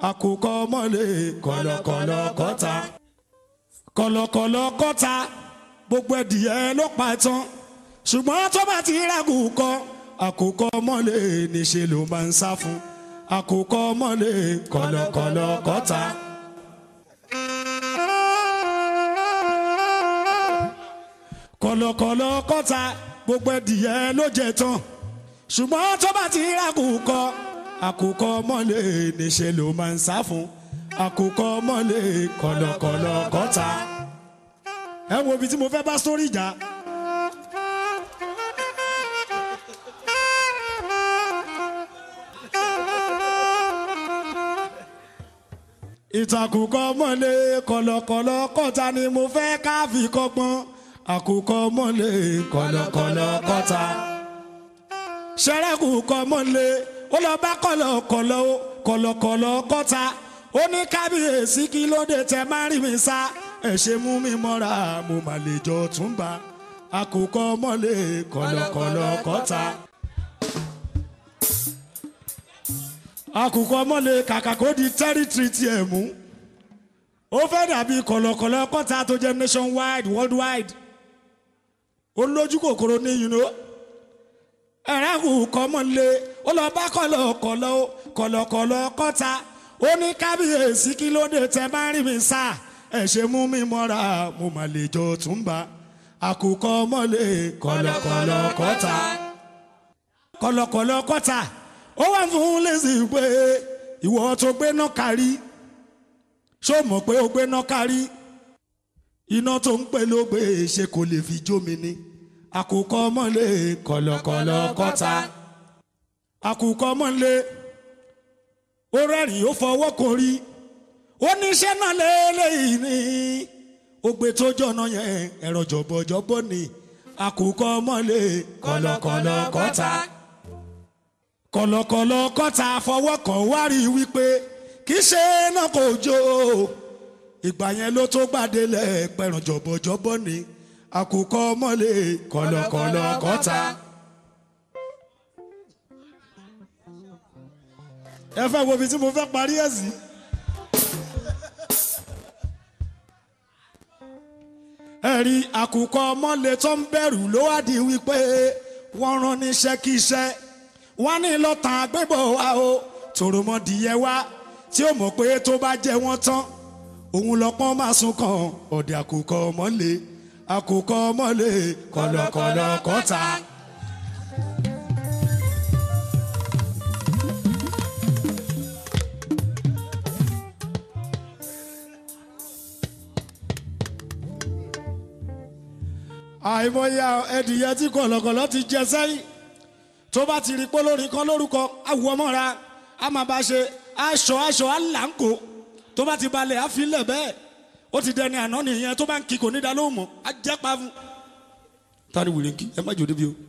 àkùkọ mọ́lẹ̀ kọ̀lọ̀kọ̀lọ̀ kọ́ta kọ̀lọ̀kọ̀lọ̀ kọ́ta gbogbo ẹ̀dìyẹ ló pa tán ṣùgbọ́n tó bá ti rágù kọ àkùkọ mọ́lẹ̀ níṣẹ́ ló máa ń sá fún àkùkọ mọ́lẹ̀ kọ̀lọ̀kọ̀lọ̀ kọ́ta. kọ̀lọ̀kọ̀lọ̀ kọ́ta gbogbo ẹ̀dìyẹ ló jẹ tán ṣùgbọ́n tó bá ti rágù kọ àkùkọ mọ́lẹ̀ níṣẹ́ ló máa ń sá fún àkùkọ mọ́lẹ̀ kọ̀lọ̀kọ̀lọ̀ kọ́ta. ẹ wo ibi tí mo fẹ́ bá sórí ìjà. ìtàkùkọ mọ́lẹ̀ kọ̀lọ̀kọ̀lọ̀ kọ́ta ni mo fẹ́ ká fi kọ́gbọ́n àkùkọ mọ́lẹ̀ kọ̀lọ̀kọ̀lọ̀ kọ́ta. ṣẹ́rẹ́kù kọ́ mọ́lẹ̀ ó lọ bá kọ̀lọ̀kọ̀lọ̀ kọ̀lọ̀kọ̀lọ̀ kọ́ta ó ní kábíyèsí kí ló dé tẹ má rí mi sá ẹ ṣe mú mi mọ́ra mo mà lè jọ tún bá àkùkọ mọ́lẹ̀ kọ̀lọ̀kọ̀lọ̀ kọ́ta. àkùkọ mọ́lẹ̀ kàkà kó di tẹ́rìtìrì tiẹ̀ mú ó fẹ́ dàbí kọ̀lọ̀kọ̀lọ̀ kọ́ta tó jẹ́ nationwide worldwide ó lójú kòkòrò ní yìnyín o ẹ̀rẹ́ àkùkọ mọ́lẹ̀ ó lọ bá kọ̀lọ̀kọ̀lọ̀ kọ̀lọ̀kọ̀lọ̀ kọ́ta ó ní kábíyèsí kí ló dé tẹ bá rí mi sá ẹ ṣe mú mi mọ́ra mo mà lè jọ tún bá àkùkọ mọ́lẹ̀ kọ̀lọ̀kọ̀lọ̀ kọ́ta kọ̀lọ̀kọ̀lọ̀ kọ́ta ó wà fún lẹ́sìn pé ìwọ tó gbé náà kárí ṣó mọ̀ pé ó gbé náà kárí iná tó ń pè ló gbé ṣe kò lè fi jó mi ni àkùkọ mọ́lẹ̀ kọ̀lọ̀kọ̀lọ̀ kọ́ta àkùkọ mọ́lẹ̀ ó rẹ́rìn ó fọwọ́ kan rí ó ní iṣẹ́ náà lélẹ́yìí ni ó gbé tó jọ̀nà yẹn ẹ̀rọ jọ̀bọ̀jọ̀bọ̀ ni àkùkọ mọ́lẹ̀ kọ̀lọ̀kọ̀lọ̀ kọ́ta kọ̀lọ̀kọ̀lọ̀ kọ́ta fọwọ́ kan wá rí wípé kì í ṣe náà kò jó ìgbà yẹn ló tó gbàdélẹ̀ pẹ̀rùn jọ̀bọ̀jọ̀bọ̀ ni àkùkọ mọ́lẹ̀ kọ̀lọ̀kọ̀lọ̀ kọ́ta. ẹ fẹ́ wo ibi tí mo fẹ́ parí ẹ̀ sí. ẹ̀rí àkùkọ mọ́lẹ̀ tó ń bẹ̀rù ló wá di wípé wọ́n rán níṣẹ́ kí iṣẹ́ wọ́n ní lọ́tàn àgbébọ̀ wa o tòròmọdìyẹ wa tí ó mọ̀ pé tó bá jẹ́ wọ́n tán òun lọ́pọ́n máa sún kan ọ̀dẹ̀ àkùkọ mọ́lẹ̀ àkùkọ mọ́lẹ̀ kọ̀lọ̀kọ̀lọ̀ kọ́ta. àìmọye ẹdìyẹ tí kọ̀lọ̀kọ̀lọ̀ ti jẹ sẹ́yìn tó bá ti rí pé lórí kan lórúkọ awù ọmọra a máa bá ṣe aṣọ aṣọ aláǹkó tó bá ti balẹ̀ àfilẹ̀ bẹ́ẹ̀ ó ti dẹni àná nìyẹn tó bá ń kí kò ní da lóhùn mọ́ á jẹ́ pa fún. tani wìrì ń kí ẹ má jò débi o.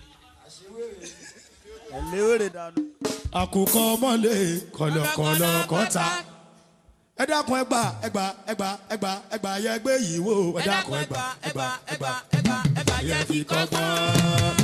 ẹlẹ́wẹ̀rẹ̀ dànù. àkùkọ mọ́lẹ̀ kọ̀lọ̀kọ̀lọ̀ kọ́ta ẹ dákun ẹgbà ẹgbà ẹgbà ẹgbà ẹgbà yẹ gbé yìí wò ẹ dákun ẹgbà ẹgbà ẹgbà ẹgbà yẹ fi kọ́gbọ́n.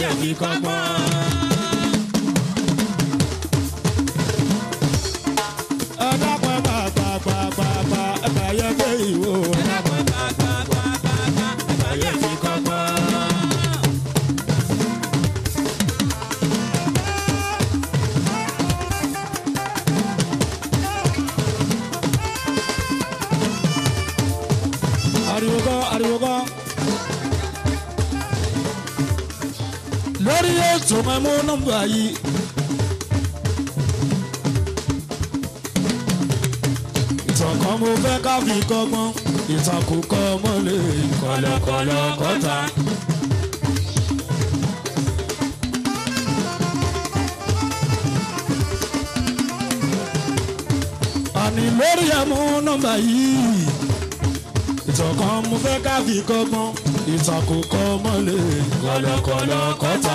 ẹ̀bàyẹ̀ fi kọ́gbọ́n. ẹ dákun ẹ bá gbà gbà gbà gbà ẹ̀bàyẹ̀ gbé ìwò. ẹ dákun ẹ bá gbà gbà gbà gbà ẹ̀bàyẹ̀ fi kọ́gbọ́n. ariwo gan ariwo gan. lórí ètò máa mú nọ́mbà yìí. ìtàn kan mo fẹ́ ká fi kọ́gbọ́n ìtàn kò kọ́ mọ́lẹ̀ kọ̀lọ̀kọ̀lọ̀ kọ́ta. àní lórí ẹ̀mú nọ́mbà yìí ìtàn kan mo fẹ́ ká fi kọ́gbọ́n ìtàn kò kọ́ mọ́lẹ̀ kọ̀lọ̀kọ̀lọ̀ kọ́ta.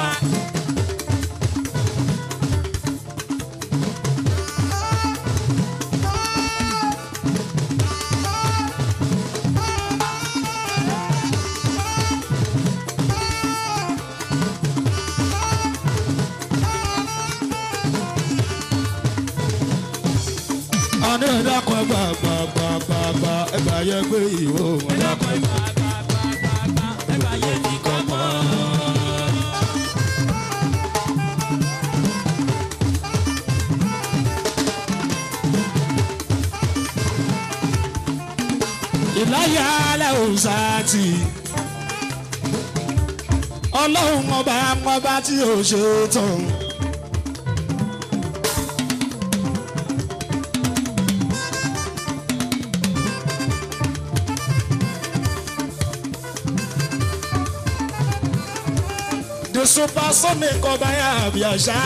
àní ẹ̀dàkọ̀ ẹgbà gbà gbà gbà gbà ẹgbà yẹ gbé ìwò ẹ̀dàkọ̀ ẹgbà gbà gbà gbà gbà ẹgbà yẹ fi kọ́gbọ́n. ìláyà alẹ́ òòsàtì ọlọ́run ọba ọba tí ò ṣe tán. the supersonic ọba yà bí àṣà.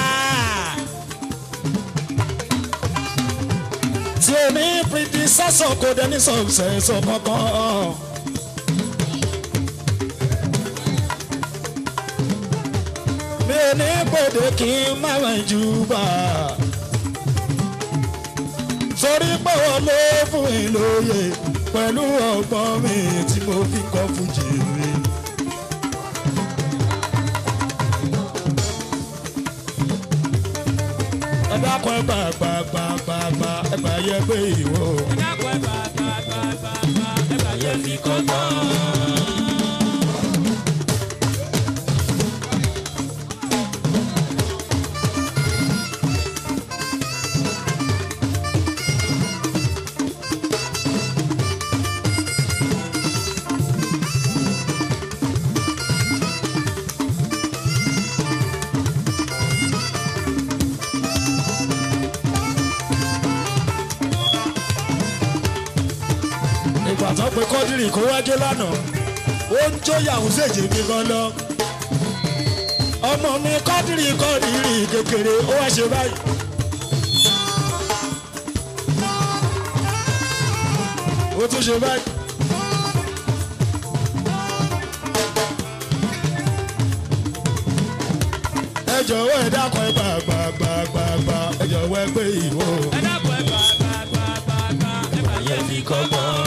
tí o ní predecessor kò dé ní successor kankan. mi ò ní gbòde kí n má wẹ̀ jù bá. torí pé wọ́n ló fún mi lóye pẹ̀lú ọgbọ́n mi tí mo fi kọ́ fújì mi. ẹ dákun ẹ gbà gbà gbà gbà gbà ẹ gbà yẹ pé ìwọ. ẹ dákun ẹ gbà gbà gbà gbà gbà ẹ gbà yẹ fi kọ́gbọ́n. ìgbà tó pe kọ́dírì kó wájú lánàá ó ń jó yàwó ṣèjì mi gan lọ. ọmọ mi kọ́dírì kọ́dírì kékeré ó wá ṣe báyìí. ó tún ṣe báyìí. ẹ jọ̀wọ́ ẹ dákun ẹ gbà gbà gbà gbà gbà ẹ jọ̀wọ́ ẹ gbé ìwò. ẹ dákun ẹ gbà gbà gbà gbà gbà ẹ gbà yẹ fi kọ́gbọ́n.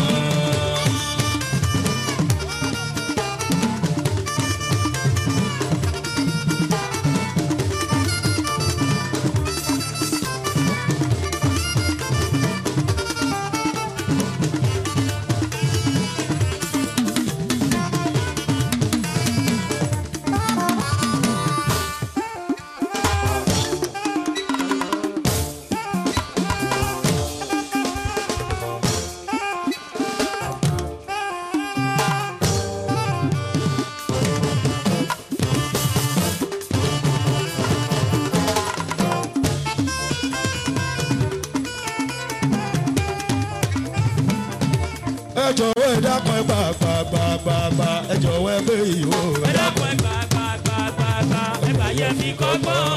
ẹ jọ̀wọ́ ẹ dákun ẹ gbà gbà gbà gbà gbà ẹ jọ̀wọ́ ẹ gbé ìwò. ẹ dákun ẹ gbà gbà gbà gbà gbà ẹ gbà yẹ fi kọ́gbọ́n.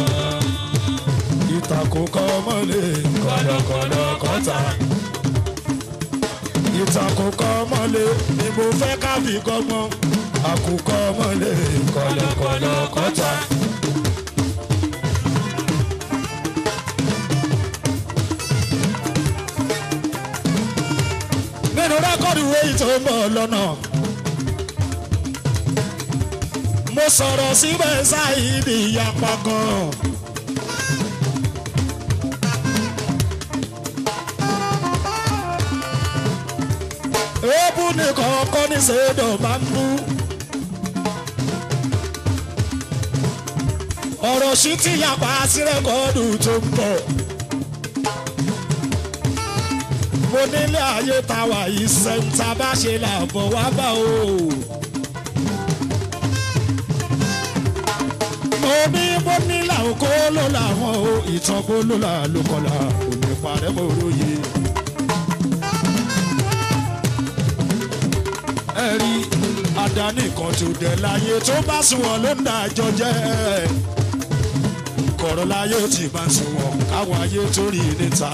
ìtàkùn kọ́ mọ́lẹ̀ kọ̀lọ̀kọ̀lọ̀ kọ́ta. ìtàkùn kọ́ mọ́lẹ̀ ni mo fẹ́ ká fi kọ́gbọ́n. àkùkọ mọ́lẹ̀ kọ̀lọ̀kọ̀lọ̀ kọ́ta. nínú rẹ́kọ̀dù wéyí tó ń bọ̀ lọ́nà. mo sọ̀rọ̀ síbẹ̀ ṣáìdì ìyapa gan. èébú nìkan kọ́ ní sèédọ̀ máa ń bú. ọ̀rọ̀ sí ti yapa sí rẹ́kọ̀ọ́dù tó ń bọ̀. mo nílé ayé táwa yìí sẹ́ńtà bá ṣe làbọ̀ wá bá o. mo ní mo ní làwọn kó ló làwọn o ìtàn kó ló là ló kọlà òní parẹ́ mo róye. ẹ rí àdáni kan tó dẹ̀ láyé tó bá sunwọ̀n ló ń dájọ́ jẹ́ kọ̀rọ̀ láyé ó ti bá sunwọ̀n káwọn ayé tó rí níta.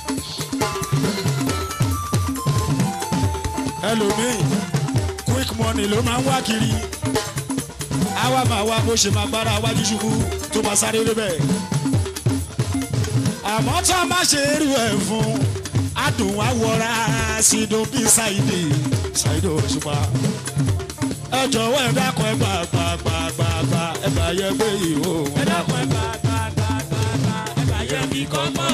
ẹlòmíì quick money ló máa ń wá kiri àwa máa wá bó ṣe máa gbára wájú ṣubú tó máa sáré lébẹ̀. àmọ́ tó a máa ṣe irú ẹ̀ fún adùn wa wọra sídùn bíi ṣáìdì ṣáìdì òṣùpá. ẹ jọ̀wọ́ ẹ dákun ẹ gbà gbà gbà gbà gbà ẹ bá yẹ gbé ìhó wọn. ẹ dákun ẹ bá bá bá bá bá ẹ bá yẹ kí kọ́gbọ́n.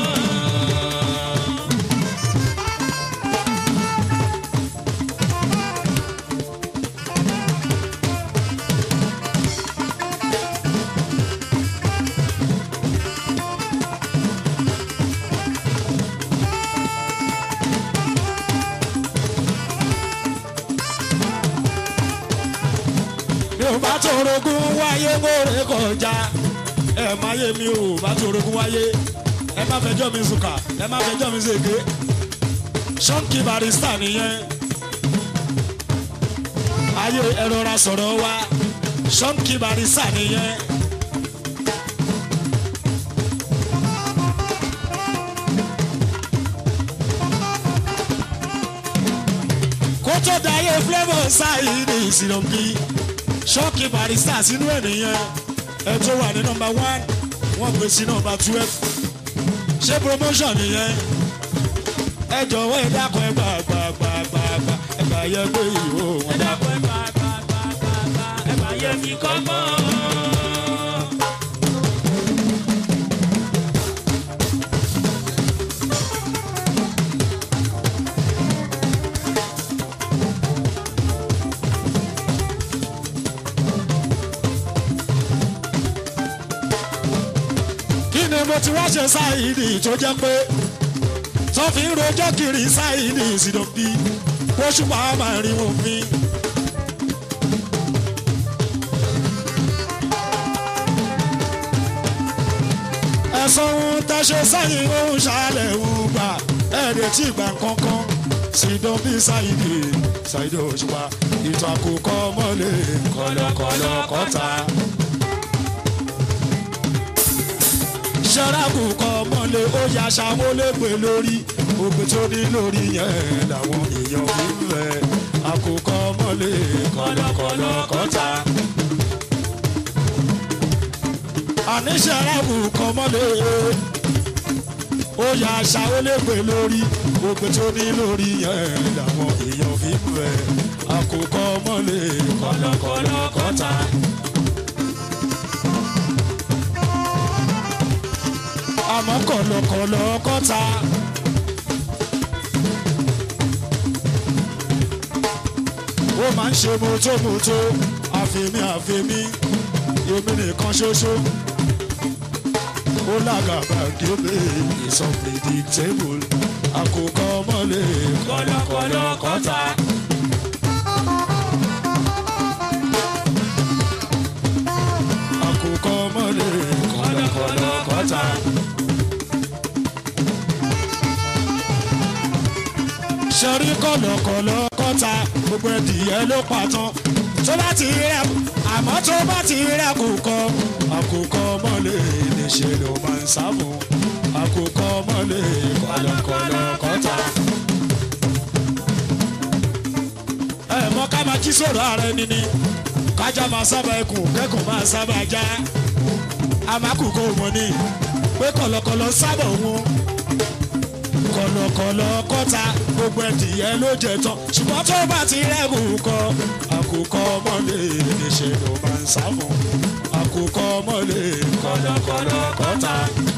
mi ò bá torogún wáyé mórè kọjá ẹ má yé mi ò bá torogún wáyé ẹ má fẹjọ́ mi sùkà ẹ má fẹjọ́ mi ṣèké ṣọ́ǹkì barista nìyẹn ayé ẹrọra sọ̀rọ̀ wa ṣọ́ǹkì barista nìyẹn. kótó dayé flavour ṣáìdì ìsìlọ̀bí ṣọ́ọ̀kì barista sínú ènìyàn ẹ tó wà ní nọmba one wọ́n gbé sí nọmba twelve ṣé promotion nìyẹn ẹ jọ̀wọ́ ẹ dákun ẹ gbà gbà gbà gbà gbà ẹ gbà yẹ pé ìwò ẹ wọn dá. dákun ẹ bá bá bá bá bá ẹ bá yẹ kí kọ́gbọ́n. kí ni mo ti wá ṣe ṣáìdì tó jẹ́ pé tó fi ń rojọ́ kiri ṣáìdì ìsìdọ̀bí oṣù máa máa rí wọn fi. ẹ̀sán ohun tẹ́ṣe sẹ́yìn ohun ṣàlẹ̀ ohun gbà ẹ̀ẹ́dẹ̀ tí ìgbà kankan sídọ̀bí ṣáìdì ṣáìdì òṣùpá ìtàn àkókò mọ́lẹ̀ kọ̀lọ̀kọ̀lọ̀ kọ́ta. ṣẹ́ráàbù kan mọ́lẹ̀ ó ya ṣàmúlẹ́gbẹ̀ lórí ògbé tó ní lórí yẹn làwọn èèyàn fi ń fẹ́ àkókò mọ́lẹ̀ kọ̀lọ̀kọ̀lọ̀ kọ́ta. àní ṣẹ́ráàbù kan mọ́lẹ̀ ó ya ṣàmúlẹ́gbẹ̀ lórí ògbé tó ní lórí yẹn làwọn èèyàn fi ń fẹ́ àkókò mọ́lẹ̀ kọ̀lọ̀kọ̀lọ̀ kọ́ta. àmọ́ kọ̀lọ̀kọ̀lọ̀ kọ́ta. ó máa ń ṣe mọ́tòmọ́tò àfẹ́mí àfẹ́mí èmi nìkan ṣoṣo. ó lágàbà gébé is unpredictable àkókò mọ́lẹ̀ kọ̀lọ̀kọ̀lọ̀ kọ́ta. àkókò mọ́lẹ̀ kọ̀lọ̀kọ̀lọ̀ kọ́ta. sọrí kọ̀lọ̀kọ̀lọ̀ kọ́ta gbogbo ẹ̀dìyẹ ló pàtàn tó bá ti rẹ̀ àmọ́ tó bá ti rẹ̀ àkókò àkókò mọ́lẹ̀ níṣẹ́ ló máa ń sáfù àkókò mọ́lẹ̀ kọ̀lọ̀kọ̀lọ̀ kọ́ta. ẹ mọ ká máa jí sọ̀rọ̀ ara ẹni ni kájà máa sábà ẹkùn kẹ́kùn máa sábà já àmàkùkọ wọn ni pé kọ̀lọ̀kọ̀lọ̀ sábà wọn kọ̀lọ̀kọ̀lọ̀ kọ́ta ó gbogbo ẹdìyẹ ló jẹ tán ṣùgbọ́n tó bá ti rẹ́gùn kọ àkùkọ ọmọlé ṣe ló máa ń sá fún àkùkọ ọmọlé kọlọkọlọ kọta.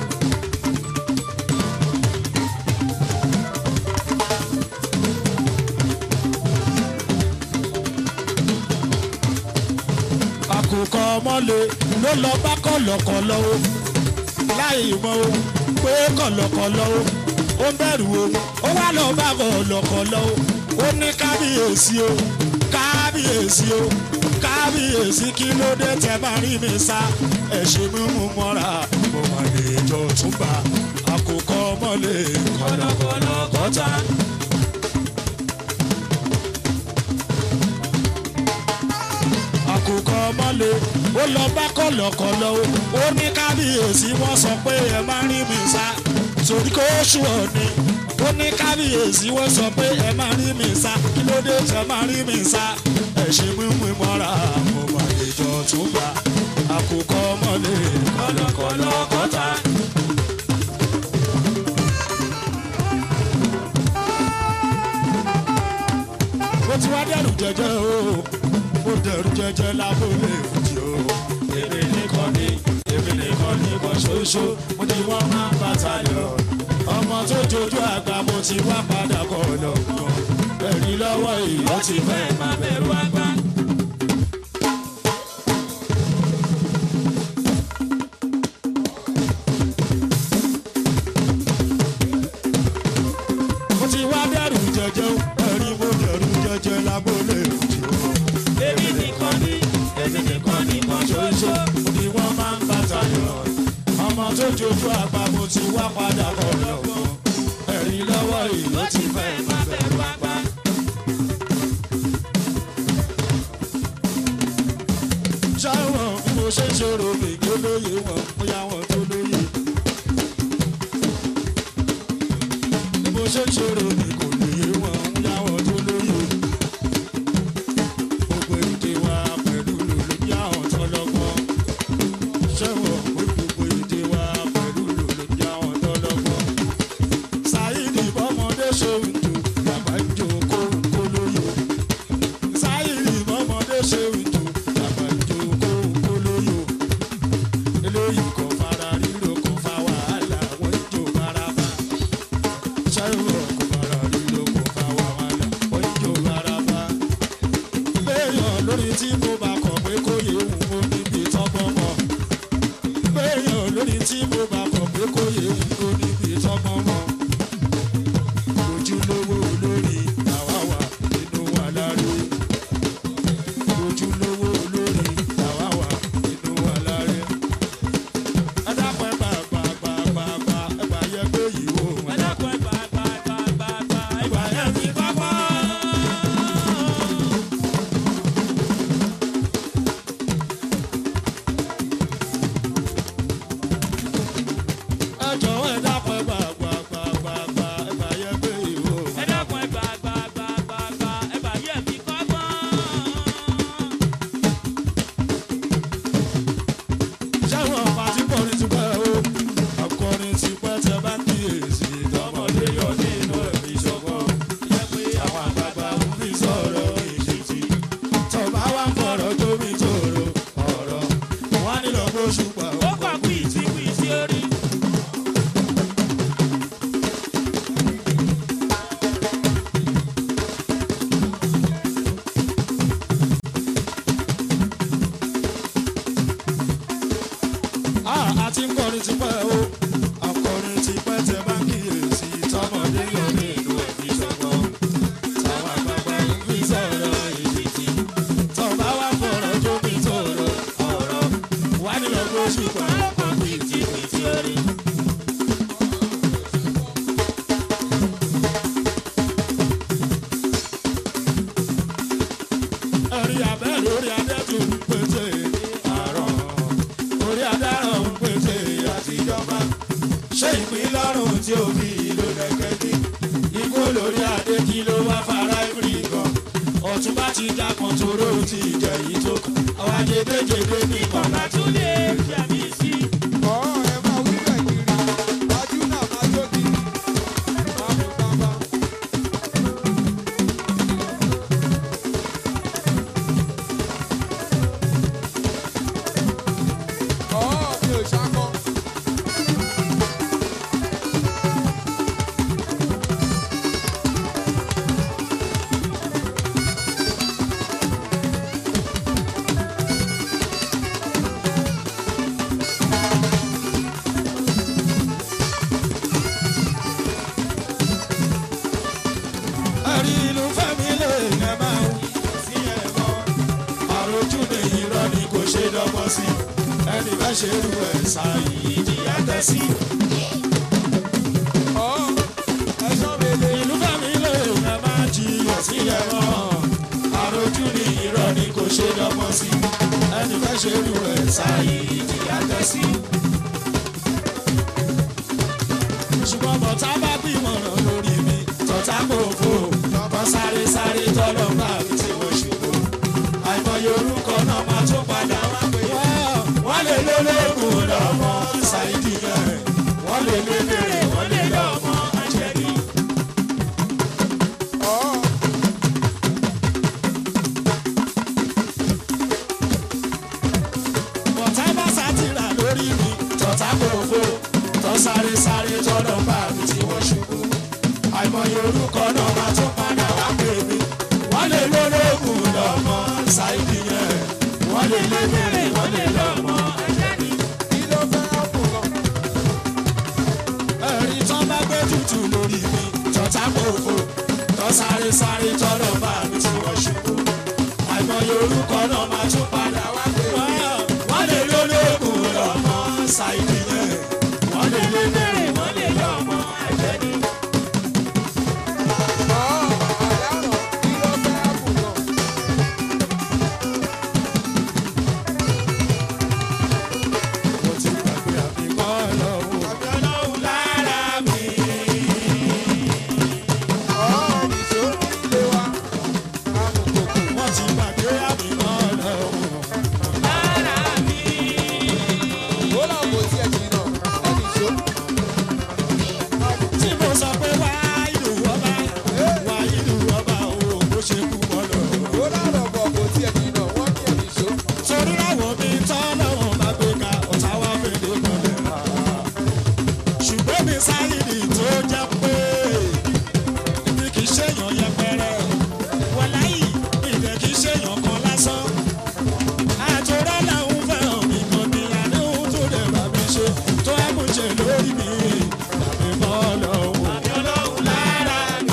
àkùkọ ọmọlé ló lọ bá kọlọkọlọ o láì mọ o pé kọlọkọlọ o ó ń bẹ̀rù o ó wá lọ bá kọlọkọlọ o ó ní kábíyèsí o kábíyèsí o kábíyèsí kí ló dé tẹ bá rí mi sá ẹ ṣe mímú mọ́ra mo mà lè jọ túnbà àkùkọ ọmọlé kọlọkọlọ kọta. àkùkọ ọmọlé ó lọ bá kọlọkọlọ o ó ní kábíyèsí wọn sọ pé ẹ má rí mi sá torí kó ṣù ọ ni ó ní kábíyèsí wọn sọ pé ẹ má rí mi sá kí ló dé tẹ má rí mi sá ẹ ṣe mímú mọ́ra mo mà lè jọ tún gbà àkùkọ ọmọlé kọlọkọlọ kọta. mo ti wá dẹrù jẹjẹ o mo dẹrù jẹjẹ lábúlé òjì o. èmi nìkan ní èmi nìkan ní kan ṣoṣo mo ti wọ́n máa ń bàtà lọ. ọmọ tó jojú àgbà mo ti wá padà kọ lọ́gbọ̀n. ẹ̀rí lọ́wọ́ ìyá ti fẹ́ máa bẹ̀rù àgbà. mo ti wá dẹrù jẹjẹ o ẹ̀rí mo dẹrù jẹjẹ lábúlé òjì o èmi nìkan ní èmi nìkan ní kan ṣoṣo. ni wọ́n máa ń bàtà yọ. ọmọ tó jojú àgbà mo ti wá padà bọ̀ lọ́wọ́. ẹ̀rín lọ́wọ́ ìlú ti fẹ́ máa bẹ̀rù àgbà. ṣáwọn bí mo ṣe ń ṣòro mi kí ó lóye wọn bóyá wọn tó lóye. bí mo ṣe ń ṣòro mi kò lóye wọn bóyá wọn tó lóye gbogbo èdè wa pẹ̀lú lòlòdì àwọn tọ́lọ́gbọ́n. ṣẹ́wọ̀n pé gbogbo èdè wa pẹ̀lú lòlòdì àwọn tọ́lọ́gbọ́n. sáyidì bọ́mọdé ṣòun tó bàbá ń jó kó kó lóyò. sáyidì bọ́mọdé ṣòun tó bàbá ń jó kó kó lóyò. eléyìí kò fara ríro kò fa wàhálà wọ́n ń jó baraba. ṣẹ́wọ̀n kò fara ríro kò fa wàhálà wọ́n ń jó baraba béèyàn lórí tí mo bá kọ̀ pé kó yé wù ó níbi tọ́gbọ́n mọ̀. béèyàn lórí tí mo bá kọ̀ pé kó yé wù ó níbi tọ́gbọ́n mọ̀. ojúlówó olórí làwa wà nínú wa láre. ojúlówó olórí làwa wà nínú wa láre. ẹ dápẹ́ gbàgbàgbàgbà ẹ bá yẹ pé yìí wò ẹ wọ́n. dákun ẹ gbà gbà gbà gbà gbà ẹ gbà yẹn fi kọ́kọ́. ẹ jọ̀wọ́ ẹ dápẹ́ gbàgbàgbàgbà ẹ bá yẹ pé yìí wò wọ́n. ẹ dákun ẹ gbà gbà gbà gbà gbà ẹ gbà yẹn fi kọ́kọ́. ṣáwọn ọmọ àti kọrin ti pẹ́ o akọrin ti pẹ́ tẹ bá ń kíyèsí tọmọdé yọ nínú ẹ̀mí ṣọgbọ́n yẹ pé àwọn àgbààgbà ń fi sọ̀rọ̀ ìṣètì tọba wa ń fọ̀rọ̀ tóbi tòrò ọ̀rọ̀ wọn nílò bóṣù pa ó kọ̀ kùìtì kùìtì orí. àti ń kọrin ti pẹ́ o akọrin ti pẹ́ tẹ bá ń kíyèsí tọmọdé yọ nínú ẹ̀mí ṣọgbọ́n táwọn àgbààgbà ń fi sọ̀rọ̀ ìṣètì tọba wa ń fọ̀rọ̀ tóbi tòrò ọ̀rọ̀ wọn nílò bóṣù pa ó kọ̀ kùìtì kùìtì orí. orí abẹ́ lórí adẹ́tù ń pété àárọ̀ orí adárọ̀ ń pété àtijọba ṣé ìpín lọ́rùn tí ó fi ìlú lẹ́kẹ́dí ikú lórí adé kí ló wá fara ìrì gan ọ̀tún bá ti dákan toró ti jẹ yìí tó kàn àwọn ajédéjédé ní kọ̀ọ̀lá tó lé Látúndé jẹ̀mí sí. Ọ̀ọ́ ẹ máa wí bẹ̀ kiri, wájú náà máa jó kiri, máa mú bàbá. ẹ̀rí inú fẹ́mi lè ẹ máa wí sí ẹ̀ mọ́. àròjù ní irọ́ ni kò ṣe dọ́gbọ́n sí ẹni bá ṣe rú ẹ̀ ṣáàyè ìjìyà tẹ̀ sí. ọ̀ ẹ̀ṣọ́ mele. ìlú fẹ́mi lè ẹ máa jiyàn sí ẹ̀ mọ́. àròjù ní irọ́ ni kò ṣe dọ́gbọ́n sí ẹni bá ṣe rú ẹ̀ ṣáàyè ìjìyà tẹ̀ sí. ṣùgbọ́n bọ̀tá bá gbìmọ̀ràn lórí mi tọ́tá kò fò lọ́kọ́ sáré sáré tọ́lọ́ bá mi tí wọ́n ṣubú. àìmọye orúkọ náà máa tún padà wá pé wọ́n lè lólógùn lọ́mọ ṣáìdì yẹn wọ́n lè lé bèrè wọ́n lè lọ́mọ àjẹbí. ọ̀ bọ̀tá bá sátìrà lórí mi tọ́tá kò fò tọ́ sáré sáré tọ́lọ́ bá mi tí wọ́n ṣubú. àìmọye orúkọ náà máa tún padà wá pè mí. wọ́n lè lólógùn lọ́mọ ṣáìdì yẹn wọ́n lè lé bèrè wọ́n lè lọ́mọ àjẹbí. kí ló fẹ́ ápù kan? ẹ̀rí tán bá gbé tutù lórí mi tọ́tà kòkó tọ́ sáré sáré tọ́lọ̀ bá mi tí wọ́n ṣubú. àìmọye orúkọ náà máa tún padà wá pé wọ́n lè lólógùn lọ́mọ ṣáìdì yẹn wọ́n lè lé bèrè wọ́n lè lọ́mọ àjẹní. ọ̀ àdáràn kí ló fẹ́ ápù kan? mo ti gbàgbé àbíkọ́ lọ́wọ́ àbí ọlọ́run lára mi. ọ̀ nìṣó nílé wa. amùkòkò. wọ́n ti gbàgbé àbíkọ́ lọ́wọ́. ó là kò tiẹ̀ jìnnà ẹ̀ nìṣó. tí mo sọ pé wá ìlú ọba wá ìlú ọba o bó ṣe kú wọn lọ. ó lárọ̀ bọ̀ kò tiẹ̀ jìnnà wọ́n ní ẹ̀ nìṣó. torí láwọn mi tọ́ lọ́wọ́ bá gbé ka ọ̀tá wá fèdè mọ́lẹ̀ rà. ṣùgbọ́n mi sáyìdì tó jẹ́ pé mi kì í ṣèyàn yẹpẹrẹ wọláyì ìdẹ kì í ṣèyàn kan lásán. àtúrọ́ làwọn fẹ́ràn mi kan ní àdéhùn tó dẹ̀ bá mi ṣe tó ẹ̀kún ṣe lórí mi tàbí mọ́ lọ́wọ́. àbí ọlọ́run lára mi.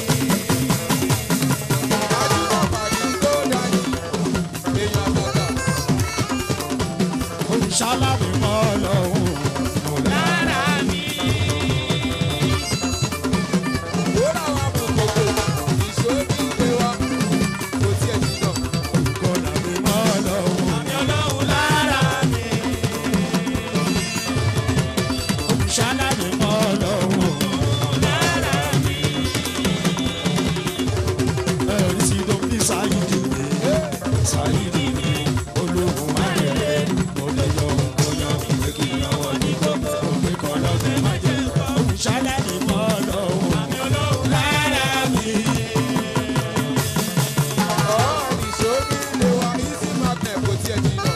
ajúmọ̀ pàdé tó dání. èèyàn àtàtà. olùṣàlàyé mọ́ lọ́wọ́. lára mi. ó làwọn amùkòkò. nìṣó nílé wa. kò tiẹ̀ jìnnà. kọ́nà mi mọ́ lọ́wọ́. àmì ọlọ́run lára mi. olùṣàlàyé mọ́ lọ́wọ́. lára mi. ẹ̀rí sí ló fi sáyidì mi. sáyidì mi. olóhùn ayẹyẹ. mo lè yọ òyàn ìwé kí n yọwọ́ ní gbogbo. òpè kan lọ́sẹ̀ má jẹ́. olùṣàlàyé mọ́ lọ́wọ́. àmì ọlọ́run lára mi. ọ̀ nìṣó nílé wa. easy magnet kò tiẹ̀ jìnnà.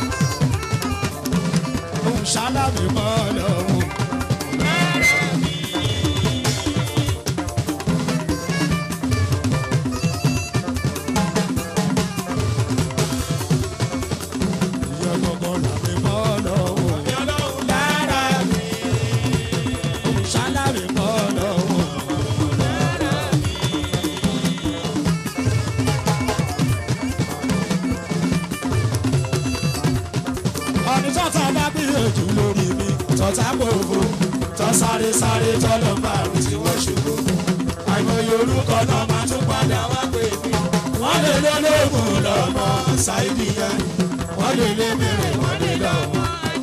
Ṣáláàbí mọ́ lọ́wọ́. Ìyá gbọ̀ngàn làbí mọ́ lọ́wọ́. Lára mi. Ṣáláàbí mọ́ lọ́wọ́. ọ̀nì tọ́ta bá gbìyànjú lórí mi tọ́ta gbòòfò tọ́ sáré sáré tọ́lọ́ bá mi tí wọ́n ṣubú. àìmọye orúkọ náà máa tún padà wá pé mi. wọ́n lè lé lóògùn lọ́mọ ṣáìdì yẹn wọ́n lè lé mèrè wọ́n lè lọ́mọ.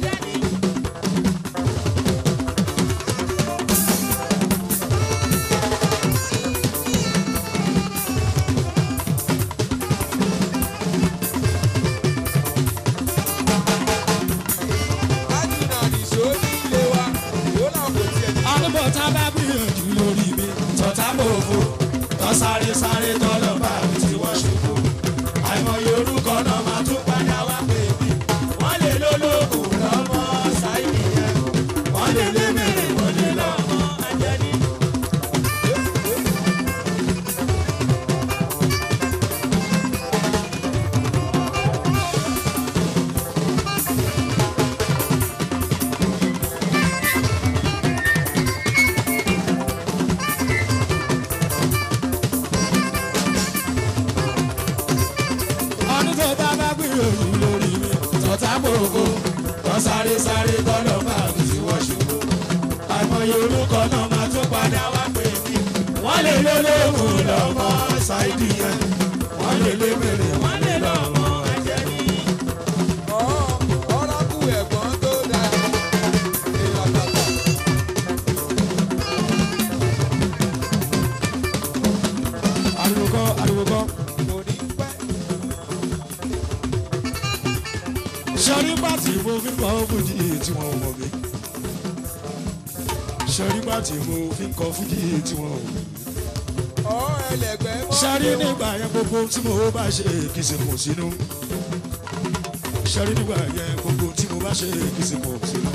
ajúnà nìṣó nílé wa. ó là kò tiẹ̀ jìnnà. àdúgbò tá a bá gbìyànjú lórí mi tọ́ta gbòòfò tọ́ sáré sáré tọ́lọ́ bá mi tí wọ́n ṣubú. àìmọye orúkọ náà máa tún padà wá pé mi. wọ́n lè lólógùn lọ́mọ ṣáìdì yẹn wọ́n lè lé mèrè wọ́n lè lọ́mọ ajẹ́ni. ròyìn lórí mi tọ́tà gbòògò wọ́n sáré sáré tọ́lọ́ máa fi sí wọ́n ṣubú àìmọye orúkọ náà máa tún padà wá pè mí wọ́n lè lólógùn lọ́mọ ṣáìdì yẹn wọ́n lè lé mèrè wọ́n lè lọ́mọ ẹ̀jẹ̀ ní. ọ̀rọ̀kù ẹ̀gbọ́n tó dáa èèyàn tàtà. ariwo kọ́ ariwo kọ́. kò ní pẹ́. sọrí pàtì mo fi ń kọ́ fújì tí wọ́n mọ̀ mí. sọrí pàtì mo fi ń kọ́ fújì tí wọ́n mọ̀ mí. ọ̀ ẹlẹgbẹ́ mọ́. sọrí nígbà yẹn gbogbo tí mo bá ṣe kì í ṣe kò sínú. sọrí nígbà yẹn gbogbo tí mo bá ṣe kì í ṣe kò sínú.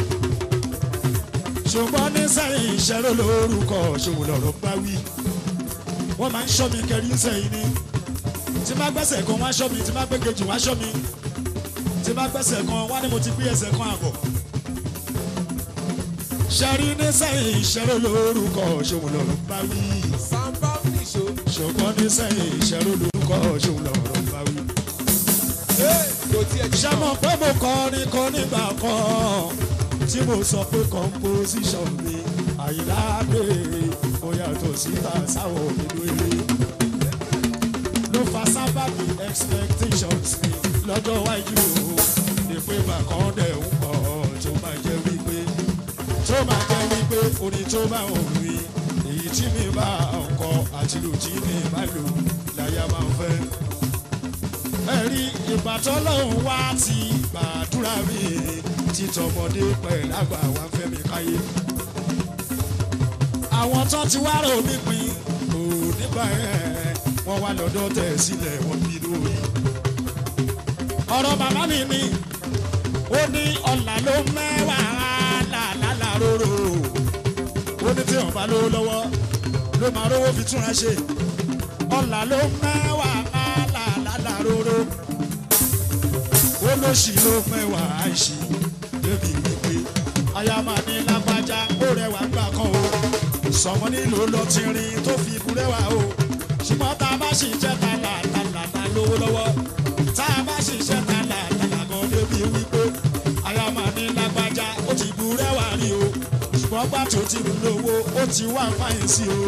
ṣùgbọ́n ní sẹ́yìn ìṣẹ́rò lórúkọ ṣòwò lọ́rọ̀ bá wí. wọ́n máa ń ṣọ́ mi kẹrí sẹ́yìn ni. tí má gbẹ́sẹ̀ kan wá ṣọ́ mi tí má gbé kejì wá ṣọ́ mi tí bá gbẹ́sẹ̀ kan wá ní mo ti gbé ẹsẹ̀ kan àbọ̀. ṣẹ́rí ní sẹ́yìn ìṣẹ́rò lórúkọ ṣòwò lọ́rọ̀ bá wí. samba nìṣó. ṣùgbọ́n ní sẹ́yìn ìṣẹ́rò lórúkọ ṣòwò lọ́rọ̀ bá wí. Ee, kò tiẹ̀ ṣé mo pé mo kọrin kan nígbà kan tí mo sọ pé composition mi àyíláàdé ó yàtọ̀ síta sáwọ̀ nínú eré ló fa sábàbí expectations mi lọ́jọ́ wájú o ní pé bàkan dẹ̀ ń pọ̀ tó máa jẹ́ wípé tó máa jẹ́ wípé orin tó bá òun rí èyí tí mi bá ọkọ àti lù tí mi bá lò láyà máa ń fẹ́ ẹ̀rí ìbátan lòun wá ti gbàdúrà mi títọmọdé pẹ̀lú àgbà wa fẹ́ mi káyé. àwọn tán ti wá rò mí pin kò nígbà yẹn wọ́n wá lọ́dọ̀ tẹ̀ sílẹ̀ wọ́n bí lórí. ọ̀rọ̀ bàbá mi ni ó ní ọ̀là ló mẹ́wàá làlálà róró ó ní tí wọ́n bá lówó lọ́wọ́ ló máa rówó fi túnra ṣe ọ̀là ló mẹ́wàá làlálà róró ó ló ṣì ló mẹ́wàá àìṣí débi wípé aya máa ní lágbájá ó rẹwà gbà kan o sọmọ nílò lọ ti rin tó fi ikú rẹwà o ṣùgbọ́n tá a bá sì jẹ́ ta làlàlà lówó lọ́wọ́ tá a bá sì jẹ́ ta làlàlà kan débi wípé aya máa ní lágbájá ó ti bu rẹwà rí o ṣùgbọ́n gbà tó ti mú lówó ó ti wá fáyín sí o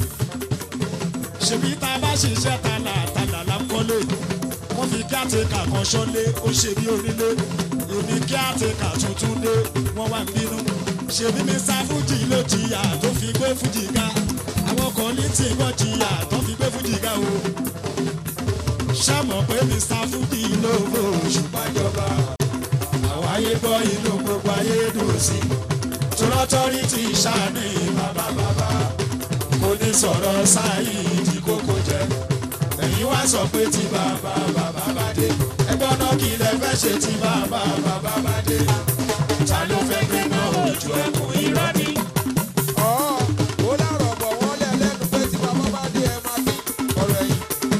ṣèbí tá a bá sì jẹ́ ta làlàlà ń kọ́lé wọ́n fi kí àtẹ̀kà kan ṣọ́lé ó ṣe bí onílé èmi kí àtẹ̀kà tuntun dé wọ́n wá ń bínú ṣèbí mr fuji ló jìyà tó fi gbé fuji ga àwọn kan ní tí wọ́n jìyà tó fi gbé fuji ga o ṣàmọ̀ pé mr fuji ló bò ṣùgbọ́n ìjọba àwọn ayé gbọ́ inú gbogbo ayé dùn sí tọ́lọ́tọ́rí ti ṣàní bàbá bàbá kò ní sọ̀rọ̀ sáyé ìdí kókó jẹ́ ẹ̀yin wá sọ pé tí bàbá bàbá bá dé ẹgbọ́n náà kí lẹ fẹ́ ṣe tí bàbá bàbá bá dé ta ló fẹ́ gbé náà ojú ẹkùn irọ́ ni. ọ̀ ó lárọ̀ bọ̀ wọ́n lẹ̀ lẹ́nu pé tí bàbá bá dé ẹ máa fi ọ̀rọ̀ ẹ̀yìn.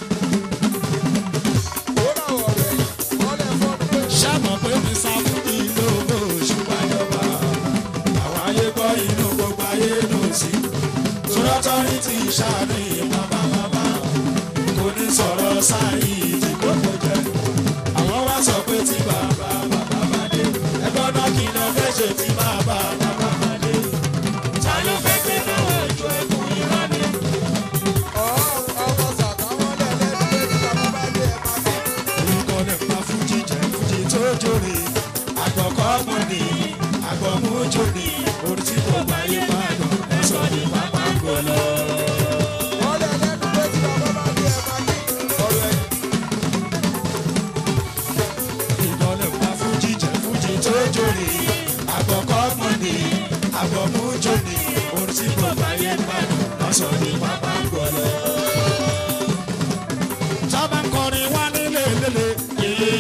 ó rà ọ̀rọ̀ ẹ̀yìn wọ́n lẹ̀ fọ́n pé. ṣàmọ̀ pé mi sáfùdì ló bó ṣùgbọ́n ìjọba àwọn ayé gbọ́ inú gbogbo ayé ló sí tọ́lọ́tọ́rí ti ṣàní bàbá bàbá kò ní sọ̀rọ̀ sáyé tí kókó jẹ́ àwọn wá sọ pé tí bàbá bàbá bá dé ẹgbọ́n náà kí lọ fẹ́ ṣe tí bàbá bàbá bá dé ta ló fẹ́ gbé náà ojú ẹkùn irọ́ ni. ọ̀ ọmọ sàtà wọ́n lẹ̀ lẹ́nu pé tí bàbá bá dé ẹ máa fi. orúkọ lè pa fújì jẹ fújì tó jóre àgbọ̀kọ́ mọ̀ ní àgbọ̀mújò ní orí tí kò bá yé padà ẹ̀sọ́ ní pápá gbọ́lọ́. wọ́n lẹ̀ lẹ́nu pé tí bàbá bá dé ẹ máa fi ọ̀rọ̀ ẹ̀yìn. ìdọ́lẹ̀ pa fújì jẹ fújì tó jóre àgbọ̀kọ́ mọ̀ ní àgbọ̀mújò ní orí tí kò bá yé padà ẹ̀sọ́ ní pápá gbọ́lọ́. sábà ń kọrin wá nílé lélẹ̀ yìí.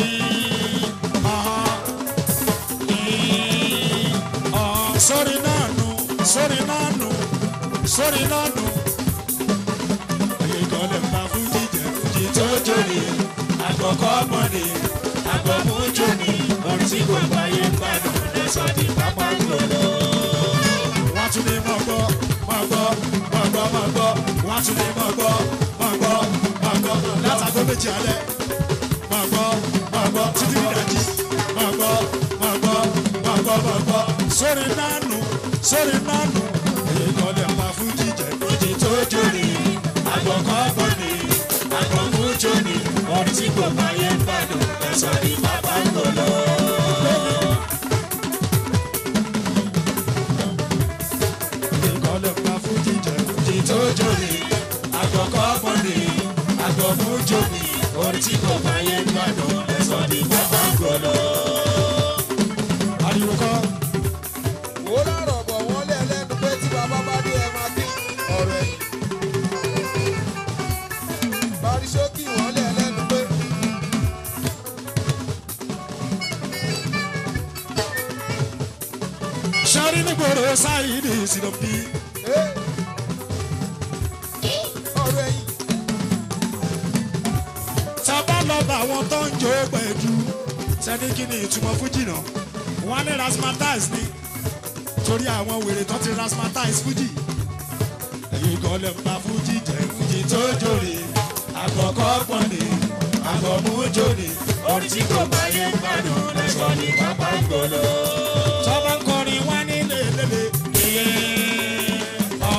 sórí náà nù sórí náà nù sórí náà nù. Ayé ìkọlẹ̀ ń bá fún jíjẹ fújì tó jóni. Àgbọ̀kọ́ mọ̀ni, àgbọ̀mú jóni. Orin tí kò gbáyé ń gbádùn lẹ́sọ̀ ní pápá gbòòrò. Wọ́n tún ní mọ̀ gbọ́, mọ̀ gbọ́, mọ̀ gbọ́, mọ̀ gbọ́. Wọ́n tún ní mọ̀ gbọ́, mọ̀ gbọ́, mọ̀ gbọ́. Látàgọ́ méjì alẹ́. Mọ̀ gbọ́, mọ̀ sórí nánú èyí kan lè pa fújì jẹ fújì tó jóni àgbọ̀kọ́ gbọ́ni àgbọ̀kú jóni orin tí kò bá yẹ ń gbàdùn ẹ̀sọ́ ní pápá ń lò lọ. èyí kan lè pa fújì jẹ fújì tó jóni àgbọ̀kọ́ gbọ́ni àgbọ̀kú jóni orin tí kò bá yẹ ń gbàdùn ẹ̀sọ́ ní pápá ń lò lọ. ariwo kọ́. Wò ó lárọ̀ bọ̀ wọ́n lé ẹlẹ́nu pé tí bàbá bá dé ẹ máa kí ọ̀rọ̀ ẹ̀yìn. Barisókì wọ́n lé ẹlẹ́nu pé sari nígboro sáyidi sídọ̀bí "Ẹ́, ọ̀rọ̀ ẹ̀yìn sábà lọ́ba àwọn tó ń jó pẹ̀jú sẹ́ni kí ni ìtumọ̀ fújì náà wọ́n ní rasmatize ni torí àwọn wèrè tó ti rasmatize fújì èyí kan lè pa fújì jẹ fújì tó jòrè àkọ́kọ́ pọ̀ ni àkọ́mú jòrè orí tí kò bá yẹ gbádùn lẹ́sọ̀ ní pápá gbòòlò. tọ́ba ń kọrin wá ní lélẹ́lẹ́ iye ọ̀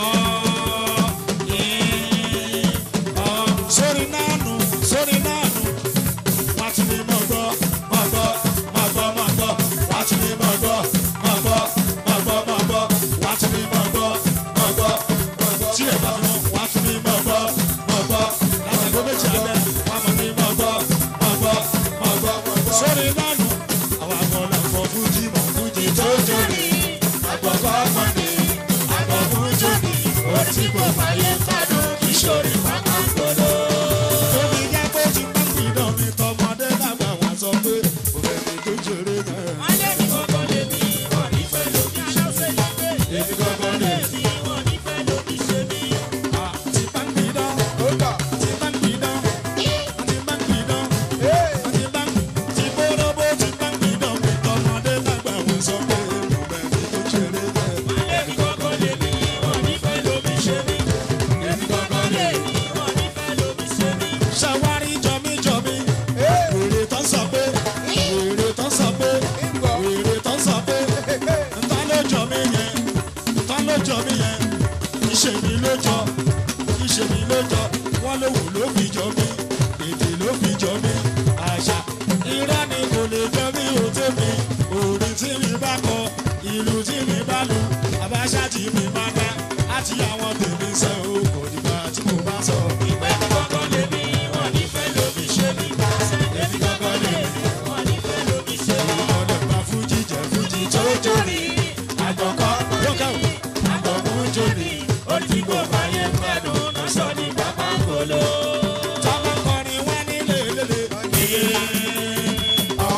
iye ọ̀ sórí nánú sórí nánú wá tún ní mọ̀ gbọ́ mọ̀ gbọ́ mọ̀ gbọ́ mọ̀ gbọ́ wá tún ní mọ̀ gbọ́ mọ̀ gbọ́ mọ̀ gbọ́ mọ̀ gbọ́ wá tún ní mọ̀ gbọ́ mọ̀ gbọ́ mọ̀ gbọ́ tí ẹ̀ bá fi mọ̀ wá tún ní mọ̀ gbọ́ mọ̀ gbọ́ láti ẹgbẹ́ méjì alẹ́ wá mọ̀ ní mọ̀ gbọ́ mọ̀ gbọ́ mọ̀ gbọ́ mọ̀ gbọ́ sórí nánú àwọn akọ̀ọ̀lá fọ fújì mọ̀ fújì tó jóni àgbọ̀kọ̀ ọ̀gbọ̀nì àgbọ̀kú jóni orí tí kò fàyè kádùn kì í ṣòrí pápá gbọ́dọ̀. Tóbi jẹ́ kó ti bá pìdán mi tọmọdé lágbà wọn sọ pé òfin mi tó jèrè náà. Alẹ́ mi kọ́kọ́ lè mi, wọ́n ní fẹ́ lómi aláṣẹ ìgbé. Èmi gbọ́gbọ́ lè Alẹ́ mi, wọ́n ní fẹ́ lómi ṣe mí. ti bá pìdán, ó dà. ti bá pìdán, ti bá pìdán, Ẹ́, ti bá ti bóróbó ti bá pìdán mi tọmọdé lágbà wọn sọ pé òfin mi tó jèrè náà. Alẹ́ mi kọ́kọ́ lè mi, wọ́n ní fẹ́ lómi ṣe mí. Èmi kọ́kọ́ lè mi, wọ́n ní fẹ́ lómi ṣe mí. Ṣàwárí jọmí jọmí, ẹ́, wèrè tán sọ pé, wèrè tán sọ pé, ìgbọ̀. wèrè tán sọ pé. Ẹ́, ẹ́, ta ló jọ mí yẹn ta ló jọ mí yẹn ìṣe mi ló jọ ìṣe mi ló jọ wọn ló wù ló fi jọ mí èdè ló fi jọ mí àṣà irọ́ ni kò lè jọ mí ò tèmi orin tí mi bá kọ ìlú tí mi bá lu àbáṣà tí mi bá dá àti àwọn tèmi sẹ́ o kò dìgbà tí mo bá sọ. Èmi kọ́kọ́ lè mi, wọ́n ní fẹ́ lómi ṣe mí. Èmi kọ́kọ́ lè mi, wọ́n ní fẹ́ lómi ṣe mí. ọ̀dọ̀ gba fújì jẹ fújì tó jóni àgbọ̀kọ́ lókè àgbọ̀kú jóni Orí tí kò bá yẹ gbádùn, náà sọ ní pápá ń gbòòlò. tọ́lá kọrin wá nílé lélẹ̀ iye ọ̀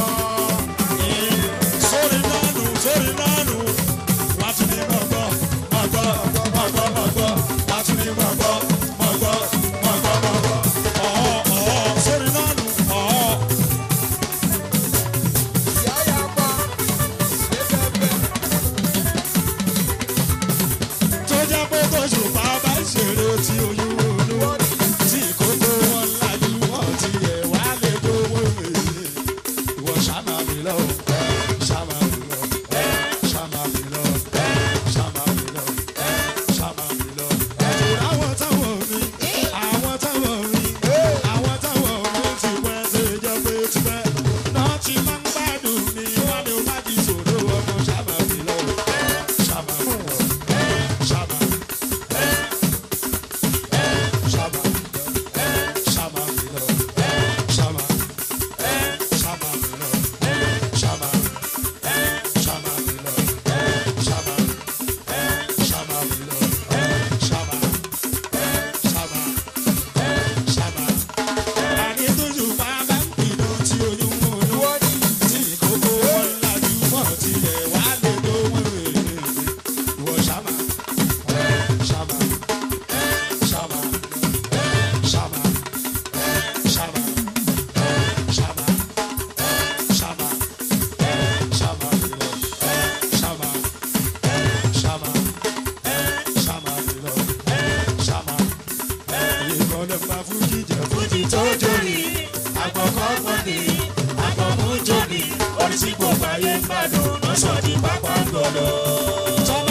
iye sórí nánú sórí nánú wá tún ní mọ̀gbọ́ mọ̀gbọ́ mọ̀gbọ́ mọ̀gbọ́ wá tún ní mọ̀gbọ́ mọ̀gbọ́ mọ̀gbọ́ mọ̀gbọ́ ọ̀ọ́ ọ̀ọ́ sórí nánú ọ̀ọ́. ìyá yà pa. Ẹ̀fẹ̀fẹ̀. tó jẹ́ pé tóṣù bá bá ṣeré tí oyún olówó tí kókó wọn lájú wọn ti yẹ wá lè gbowó èlé ìwọ ṣàmà mi lọ ṣàmà mi lọ ṣàmà mi lọ ṣàmà mi lọ ṣàmà mi lọ. Àtúrò àwọn táwọn mi àwọn táwọn mi àwọn táwọn mi ti pẹ́ ṣe jẹ́ pé tipẹ́ náà ti máa ń gbádùn ní wọ́n ní wọ́n ti sòrò ọmọ ṣàmà mi lọ ṣàmà mi lọ. Shama. Shama. Shama Milo. Shama. Shama Milo. Shama. Shama Milo. Shama. Shama Milo. Shama. Shama. Shama. Àní tójú bàbá ń pinnu tí oyún mú un. Wọ́n ní Tí kókó wọn lajú mọ́ tilẹ̀ wá lè tó wọn rèé. Ìwọ ṣàmà. Ṣàmà. Ṣàmà. Ṣàmà. Ṣàmà. Ṣàmà. Ṣàmà. Ṣàmà lọ. Ṣàmà. Ṣàmà. Ṣàmà lọ. Ṣàmà. Ìkọlẹ̀ pa fújì jẹ fújì tó jóni. Àgbọ̀kọ́ pọ̀nì. Àgbọ̀mú jóni. Orí tí kò báyé gbádùn lọ́sọ̀ ní pápá gbọ́dọ̀. Tọ́ba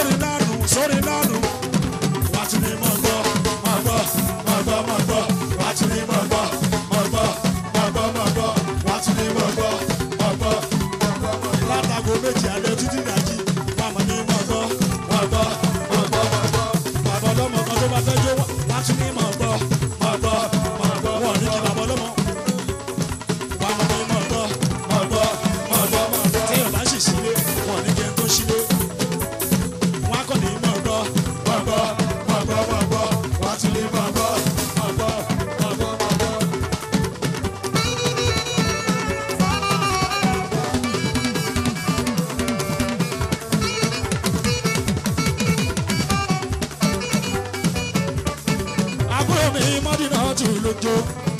sórí lánù sórí lánù wà tún ní mọ̀ gbọ́ mọ̀ gbọ́ mọ̀ gbọ́ mọ̀ gbọ́ wà tún ní mọ̀ gbọ́ mọ̀ gbọ́ mọ̀ gbọ́ mọ̀ gbọ́ wà tún ní mọ̀ gbọ́ mọ̀ gbọ́ látago méjì alẹ́ títí dàjí wà mọ̀ ní mọ̀ gbọ́ mọ̀ gbọ́ mọ̀ gbọ́ mọ̀ gbọ́ bàbá ọlọ́mọ kan tó bá fẹ́ jó wà tún ní mọ̀ gbọ́ mọ̀ gbọ́ mọ̀ gbọ́ wọ́n ní kí bàbá ọlọ́mọ wà mọ̀ ní mọ̀ gbọ́ mọ̀ gbọ́ mọ̀ gbọ́ mọ̀ gbọ́ téèyàn bá sì sílé wọ́n ní kí n tó sílé wọ́n á kọ́ ní mọ̀ gbọ́ mọ̀ gbọ́ mọ̀ gbọ́ mọ̀ gbọ́ wà tún ní mọ̀ gbọ́ mọ̀ gbọ́ mọ̀ gbọ́ mọ̀ gbọ́. àbúrò mi mọ́dínà tù lójó.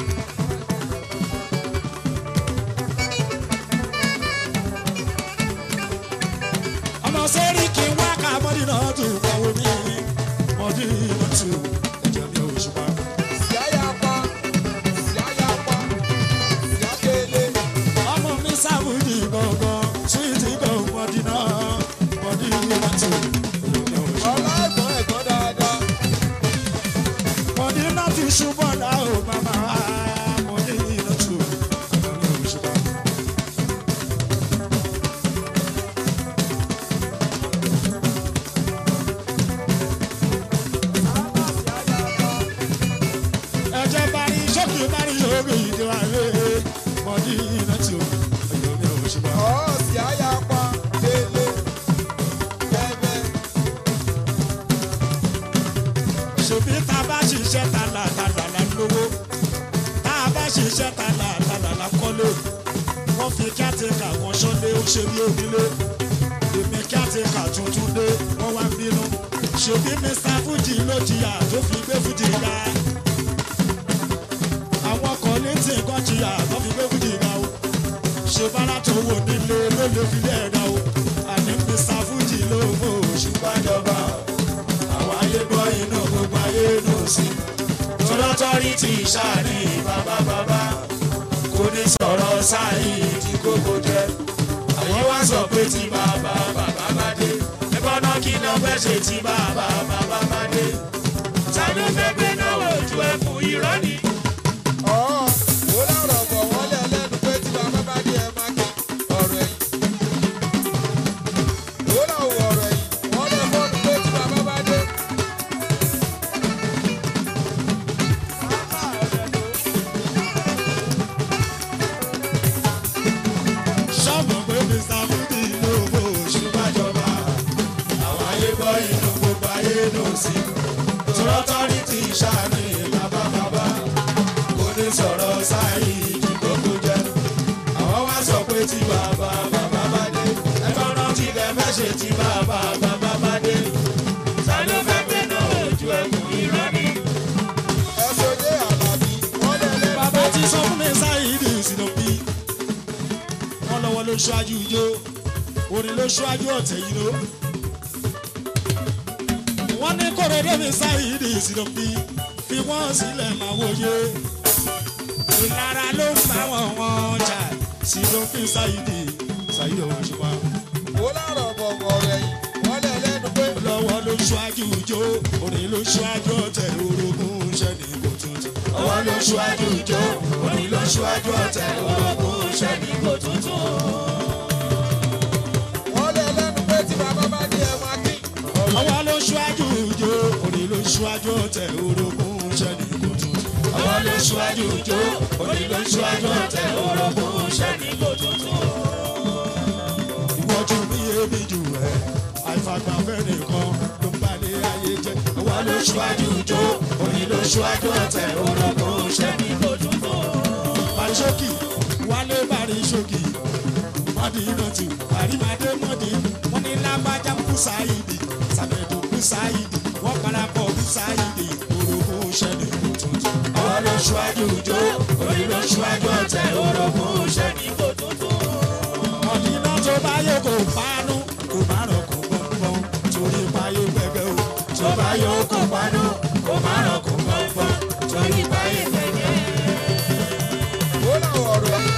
ọmọ sẹ́rí kí n wá ká mọ́dínà tù kọ́wé mi mọ́dínà tù ẹ̀jẹ̀ mi ò ṣùpá. Síáyapa, síáyapa, síákélé. ọmọ mi sábùdì gangan súwìtì gan mọ́dínà mọ́dínà tù ẹ̀jẹ̀ mi ò ṣùpá. Ọlá ẹ̀gbọ́n ẹ̀gbọ́n dáadáa. mọ́dínà tù ṣùgbọ́n náà ó màmá mọ́dínà tù ẹ̀jẹ̀ mi ò ṣùpá. ẹ̀jẹ̀ bari sókè bari yóò ìdí wa lé mọ́dínà tù ẹ̀jẹ̀ mi ò ṣùpá. Ọ̀ síáyapa, délé, bẹ́bẹ́. ṣèbí tá a bá ṣiṣẹ́ ta là ta là là ń lówó tá a bá ṣiṣẹ́ ta là ta là là ń kọ́lé wọ́n fi kíátìkà kan ṣọ́lé ó ṣe bí onílé èmi kíátìkà tuntun dé wọ́n wá ń bínú ṣèbí mr fuji ló jìyà tó fi gbé fuji ga àwọn kan ní tí nǹkan jìyà tó fi gbé fuji ga o ṣe bára tó wò nílé ló lè fi lé ẹ̀dá o àní mr fuji ló mọ̀ òṣùpá jọba àwọn ayé gbọ́ inú gbogbo ayé nù sí. tọ́lọ́tọ́rí ti ṣàní bàbá bàbá kò ní sọ̀rọ̀ sáyé tí kókó jẹ́. àwọn wá sọ pé tí bàbá bàbá bá dé. ẹ̀kọ́ náà kí lọ fẹ́ ṣe tí bàbá bàbá bá dé. Tàbí fẹ́ gbé náà ojú ẹkùn irọ́ ni. Ọ̀ ó lọ́rọ̀ bọ̀ wọ́n lé ẹlẹ́nu pé tí bàbá bá dé ẹ máa kí ọ̀rọ̀ ẹ̀yìn. Ó lọ́wọ́ ọ̀rọ̀ ẹ̀yìn wọ́n lé fọ́ọ̀nù pé tí bàbá bá dé. sọ́ọ̀bù pé mr fúdì ló mọ̀ òṣùpá jọba. àwọn ayé gbọ́ inú gbogbo ayé nù sí. tọ́lọ́tọ́rí ti ṣàní bàbá bàbá kò ní sọ̀rọ̀ sáyé tí kókó jẹ́. àwọn wá sọ pé tí bàbá bàbá bá dé. ẹ̀kọ́ náà ti lẹ̀ fẹ́ ṣe tí bàbá bàbá bá dé. Tàbí fẹ́ gbé náà ojú ẹkùn irọ́ ni. Ẹ̀sọ́dé Àlàbí wọ́n lé ẹlẹ́nu bàbá ti sọ fún mi sáyidì sínú bí wọn lọ́wọ́ ló ṣáájú ijó orin ló ṣáájú ọ̀tẹ̀ yìí ló. wọ́n ní kòròdé mi sáyidì sínú bí fi wọ́n sílẹ̀ máa wòye ìlara ló ń bá wọn wọn jà sínú bí sáyidì sáyidì òṣùpá ó lọ́rọ̀ bọ̀ ọ̀rọ̀ ẹ̀yìn wọ́n lé ẹlẹ́nu pé lọ́wọ́ ló ṣáájú ijó orin ló ṣáájú ọ̀tẹ̀ orogún ṣẹ́ni kò tuntun. ọwọ́ ló ṣáájú ijó orin ló ṣáájú ọ̀tẹ̀ orogún ṣẹ́ni kò tuntun. wọ́n lé ẹlẹ́nu pé tí bàbá bá dé ẹ máa kí ọ̀rọ̀ ọwọ́ ló ṣáájú ijó orin ló ṣáájú ọ̀tẹ̀ orogún ṣẹ́ni kò tuntun. ọwọ́ ló ṣáájú ijó orin ló ṣáájú ọ̀tẹ̀ orogún ṣẹ́ni kò tuntun. ìwọ́jú mi èmi jù ẹ́ àìfàgbàfẹ́ nìkan ló ń balẹ̀ ayé jẹ́. ọwọ́ ló ṣáájú ijó orin ló ṣáájú ọ̀tẹ̀ orogún ṣẹ́ni kò tuntun. Bàríṣókì wálé Bàríṣókì mọ́dínàtù àrímàdé mọ́dí wọ́n ní lágbájá kú sáyidì sàmẹ̀dù kú sáyidì wọ́n parapọ̀ kú sáyidì orogún ṣẹ́ni kò tuntun. ọwọ́ ló ṣáájú ijó orin ló ṣáájú ọ̀tẹ̀ orogún ṣẹ́ni kò tuntun. mọ̀dínà tó bá yẹ kó pánú kó má rọ̀ kó gbọ̀ngbọ̀n torí báyé gbẹgbẹ́ o tó bá yẹ kó pánú kó má rọ̀ kó gbọ̀ngbọ̀n torí báyé gbẹgbẹ́ ó lọ́wọ́ ọ̀rọ̀ ẹ̀yìn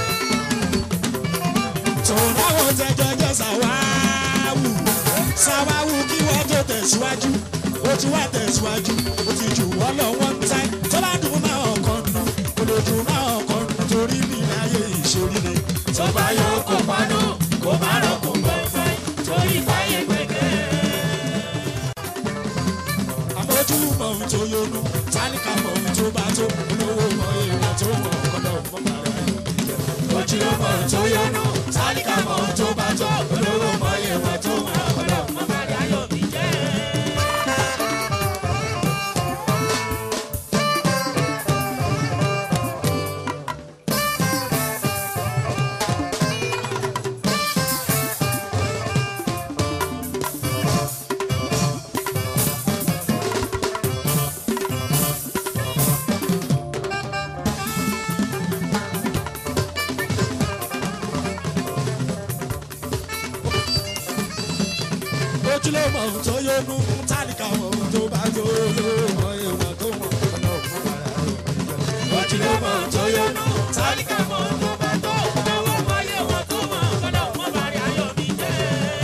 tòun táwọn tẹjọ jẹ sàwáwù sàwáwù kí wọ́n tó tẹ̀síwájú ó ti wá tẹ̀síwájú ó ti jù wọ́n lọ wọ́n táì tó bá dùn máa ọkàn nù kò lè dùn máa ọkàn nù torí mi láyé ìṣòrí ni. tó bá yọ kó pánú kó má rọ kó gbọ́ fẹ́ torí fáyé gbẹ̀gẹ́. àmójú mọ ohun tó yọnu tálíkà mọ ohun tó bá tó olówó mọ èèyàn tó wọ ọkọlọ mọ bàrà ìjẹ. ojú ọmọ tó yọnu tálíkà mọ tó bá tó olówó mọ ìwọ̀n tó wà ọ̀dọ̀ mọ́ bàrẹ̀ ayọ̀ mi jẹ́. ojúlé mọ ohun tó yọnu tálíkà mọ ohun tó bá tó olówó mọ èèyàn tó wọ ọkọlọ mọ bàrà ìjẹ. ojú ọmọ tó yọnu tálíkà mọ tó bá tó olówó mọ ìwọ̀n tó wà ọ̀dọ̀ mọ́ bàrẹ̀ ayọ̀ mi jẹ́.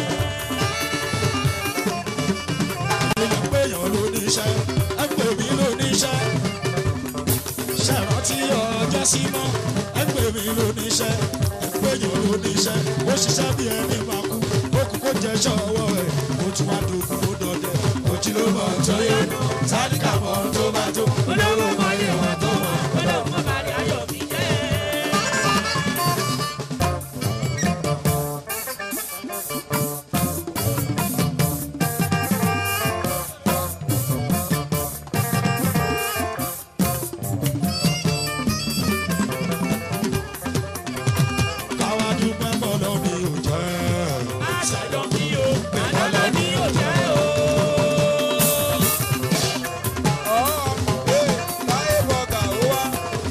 èèyàn péyàn ló ní iṣẹ́ ẹgbẹ́ mi ló ní iṣẹ́ ṣèrántí ọjọ́ sí mọ́ ẹgbẹ́ mi ló ní iṣẹ́ ẹgbẹ́yàn ló ní iṣẹ́ ó ṣiṣẹ́ bí ẹni máa kú ó kú kó jẹ́ ṣọ́wọ́ ẹ̀ ó tún wá dogun ó dọdẹ ojúlówó tó yọnu tálíkà mọ́ tó bá tó olówó mọ ìwọ̀n tó wà ọ̀dọ̀ mọ́ bàrẹ̀ ayọ̀ mi jẹ́. káwá dúpẹ́ bọ́ lọ́mí ò jẹ́. àṣàjọ mi o àdàlọ́ mi ò jẹ́ o. láyé bọ̀gà ó wá.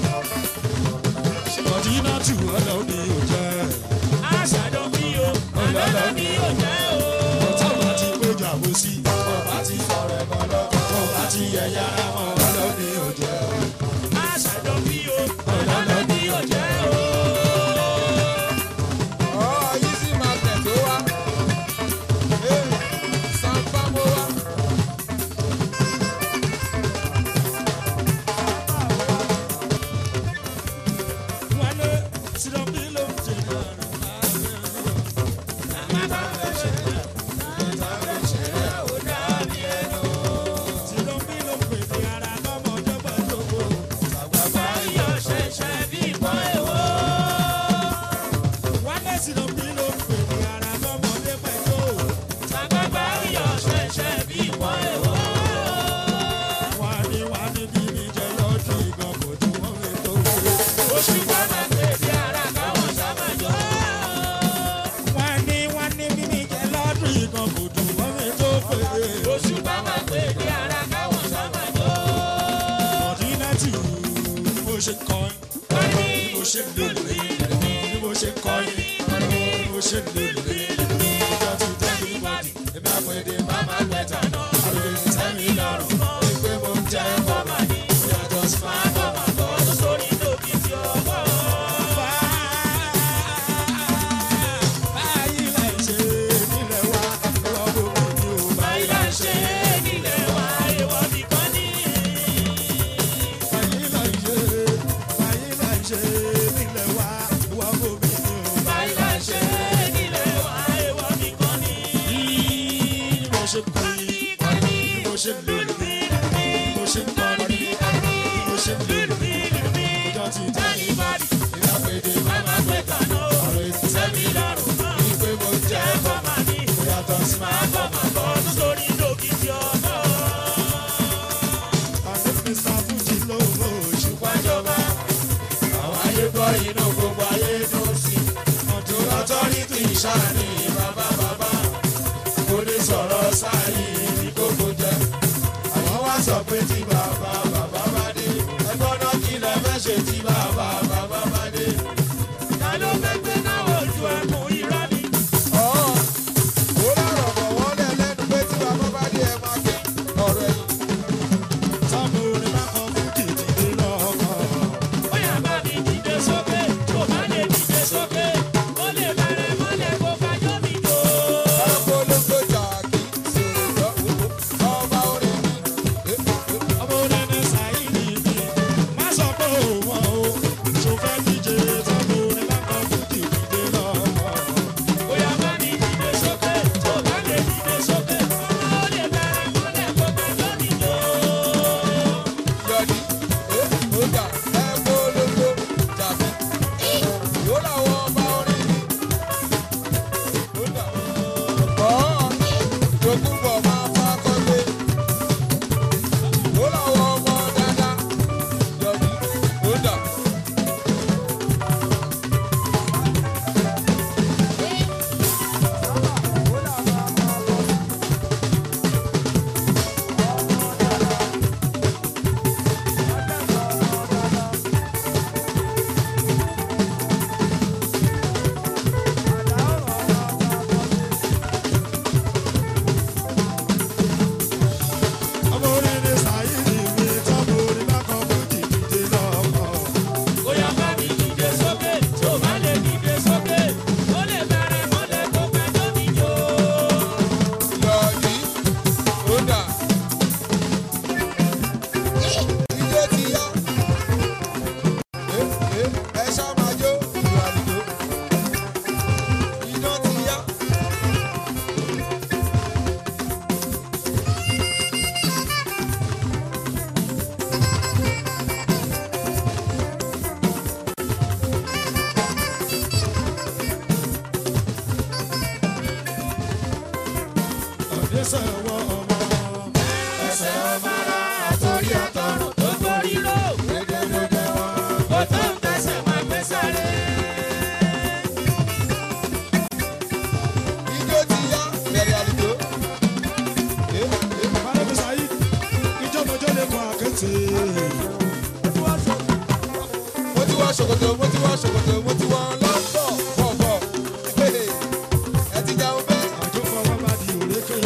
Mọ̀dínà tù ọ́ lọ́mí ò jẹ́. àṣàjọ mi o àdàlọ́ mi ò jẹ́ o. ọ̀tá bá ti péjọ àbòsí ọba ti sọ̀rọ̀ ẹ̀kọ́ lọ ọba ti yẹ̀yà wọn lọ́mí ò jẹ́. àṣàjọ mi o àdàlọ́ mi ò jẹ́ o. ọ̀ yìí sì máa tẹ̀ tó wá. sanfa mo wá. wálé sílọ́bí ló ń jẹ sílọ́bí ló ń pè ní ara lọ́mọdé pẹ̀lú owó. Ayọ̀ ṣẹ̀ṣẹ̀ bí ìbọn èwo. wálé sílọ́bí ló ń pè ní ara lọ́mọdé pẹ̀lú owó. Àgbàgbà ayọ̀ ṣẹ̀ṣẹ̀ bí ìbọn èwo. wá ní wá ní bí mi jẹ lọ́dún ìgbọ̀n kò tún wọ́n mi tó wọlé. Oṣù bàbá pèsè ara káwọn sábà jọ. wá ní wá ní bí mi jẹ lọ́dún ìgbọ̀n kò tún wọ́n mi tó wọlé. Oṣù bàbá pèsè ara káwọn sábà jọ. Mọ̀dínà tù bí mo ṣe ń kọrin. Wọ́n ní bí mo ṣe ń lòlù bí mo ṣe ń kọrin bí mo ṣe ń lòlù ìjọ ti tẹ́ mi bọ́dì èmi àpèdè bàbá gbẹ̀tà náà. àròyé ti tẹ́ mi lọ́rùn ìgbé mo ń jẹ́ Bàbá ní yàtọ̀ sí máa bọ̀ máa bọ̀ tó sórí lóbi tí ọkọ̀. báyìí láì ṣe nílẹ̀ wa ìwọ gbogbo mi ò Báyìí là ń ṣe nílẹ̀ wa, èèwọ̀ nìkan ní. báyìí láì ṣe báyìí láì ṣe nílẹ̀ wa ìwọ gbogbo mi ò Báyìí là ń ṣe nílẹ̀ wa, èèwọ̀ nìkan ní. bí mo ṣe ń kọrin bí mo ṣe ń lòlù bí mo ṣe ń kọrin bí mo ṣe ń lòlù ìjọ ti tẹ́ mi bọ́dì èmi àpèdè Bàbá gbẹ̀tà náà. àròyé ti tẹ́ mi lọ́rùn ìgbé mo ń jẹ́ Bàbá ní yàtọ̀ sí máa bọ̀ máa bọ̀ tó sórí lóbi tí ọkọ̀. àti mr fuji lówó oṣù Wájọba àwọn ayé gbọ́ inú gbogbo ayé ló sí ọdún ọtọ́rìtì ìṣáàní bàbá bàbá kò ní sọ̀rọ̀ sáàyè ní kókó jẹ àwọn wá sọ pé tí bàbá bàbá bá dé ẹgbọ́n náà kí lẹ fẹ́ ṣe tí bàbá bàbá bá dé. ta ló fẹ́ gbé náà ojú ẹkùn irọ́ ni. ọ̀ ó lọ́rọ̀ bọ̀ wọ́n lẹ̀ lẹ́nu pé tí bàbá bá dé ẹ máa gbé ọ̀rọ̀ ẹ̀yìn. sábò ní má kọ fún kìdìdì lọ́kọ̀. Bóyá bá mi dìde sókè, kò bá lè dìde sókè. Ó lè bẹ̀rẹ̀ mọ́lẹ̀ kó bá ṣòkòtò mo ti wọ ṣòkòtò mo ti wọ lọ́pọ̀ bọ̀bọ̀ ẹ ti jẹun bẹ́ẹ̀. àjọ fọwọ́ bá di òrékè.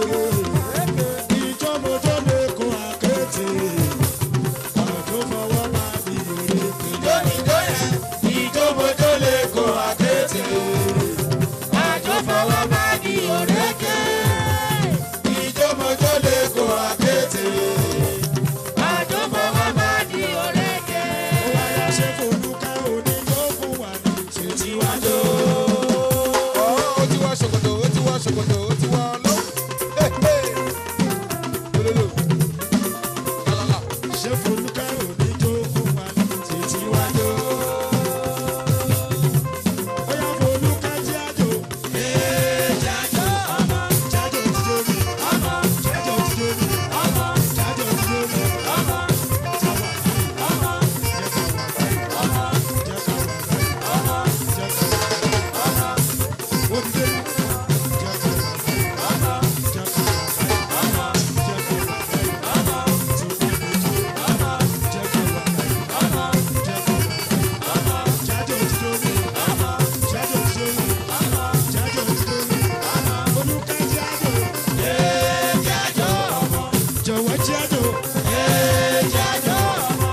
ìjọba tó lè kó àkété. àjọ fọwọ́ bá di òrékè. Ìjó yẹn, ìjó bojó lè kó àkété. Àjò fọwọ́ bá di òrékè. Ìjó bojó lè kó àkété. Àjò fọwọ́ bá di òrékè. ó wáyà ṣe folúkẹ́ oníjó fún wa ní Tiwájú. ó ti wọ ṣòkòtò ó ti wọ ṣòkòtò ó ti wọ lọ. lólólò kálálà ṣe folúkẹ́ oníjó fún wa ní Tiwájú. ó yá folúkẹ́ jí àjò. Jájó ọmọ, jájò jíjó mi. ọmọ, jájò jíjó mi. ọmọ, jájò jíjó mi. ọmọ, jáwà ọmọ, jẹ́ ká wà báyìí. ọmọ, jẹ́ ká wà báyìí. ọmọ, jẹ́ ká wà báyìí. ọmọ, ó ti dé. jẹ́ ká wà báyìí. ọmọ, jẹ́ ká wà báyìí. ọmọ, jẹ́ ká wà báyìí. ọmọ, tó bá mi jó. ọmọ, jẹ́ ká wà báyìí. ọmọ, jẹ́ ká wà báyìí. ọmọ, jájò jíjó mi. ọmọ, jájò jíjó mi. ọmọ, jájò jíjó mi. olùkẹ́ jájò. ee jájó ọmọ, jọ̀wọ́ jájò. ee jájó ọmọ.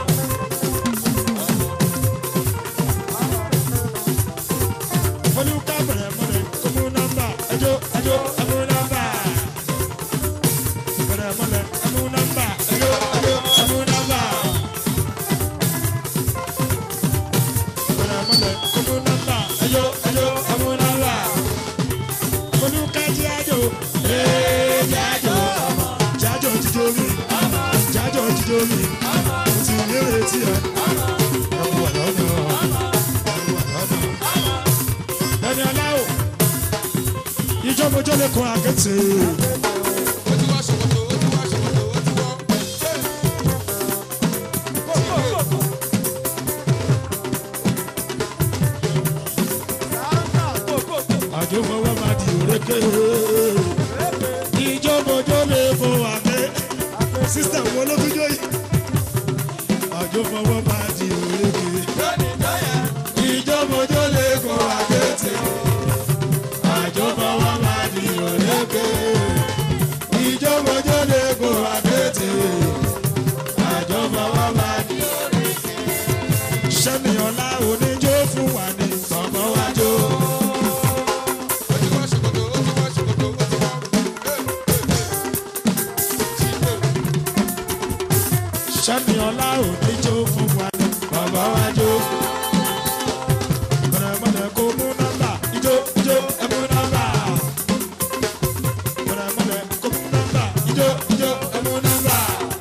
olùkẹ́ bẹ̀rẹ̀ mọ́lẹ̀ kó mú nọ́mbà. ẹjọ́ ẹjọ́ ẹ mú nọ́mbà. bẹ̀rẹ̀ mọ́lẹ̀ ẹ mú nọ́mbà. ẹjọ́ ẹjọ́ ẹ mú nọ́mbà. bẹ̀rẹ̀ mọ́lẹ̀ kó mú nọ́mbà. ẹjọ́ ẹjọ́ ẹ mú nọ́mbà. olùkẹ́ jájò. ee jájó ọmọ, jájò jíjó mi. ọmọ, jájò jíjó mi. ọmọ, mo ti nírètí ẹ. ọmọ, ẹ wà lọ́nà. ọmọ, ẹ wà lọ́nà. ọmọ. ẹni aláwọ̀ ìjọ́mọjọ́ lè kọ́ àkẹ́tì. ó ti wọ ṣòkòtò ó ti wọ ṣòkòtò ó ti wọ. àjò fọwọ́ máa di òrékè. ìjọ́mọjọ́ lè kọ́ àkẹ́. sísítà wo ló tún jó yìí. àjò fọwọ́ máa di òrékè. Lónìí tó yẹ, ìjọ́mọjọ́ lè kọ́ àkẹ́tì. àjò fọwọ́ máa di òrékè. ìjọ́mọjọ́ lè kọ́ àkẹ́tì. àjò fọwọ́ máa di òrékè. sẹ́ni ọ̀la oníjó fún wa ní gbọ̀ngàn wájú. ó ti wọ ṣòkòtò ó ti wọ ṣòkòtò ó ti wọ. sẹ́ni ọ̀la oníjó fún wa ní gbọ̀ngàn wájú. mọ̀nàmọ́nà kò mú nọ́mbà ijó ijó ẹ mú nọ́mbà. mọ̀nàmọ́nà kò mú nọ́mbà ijó ijó ẹ mú nọ́mbà.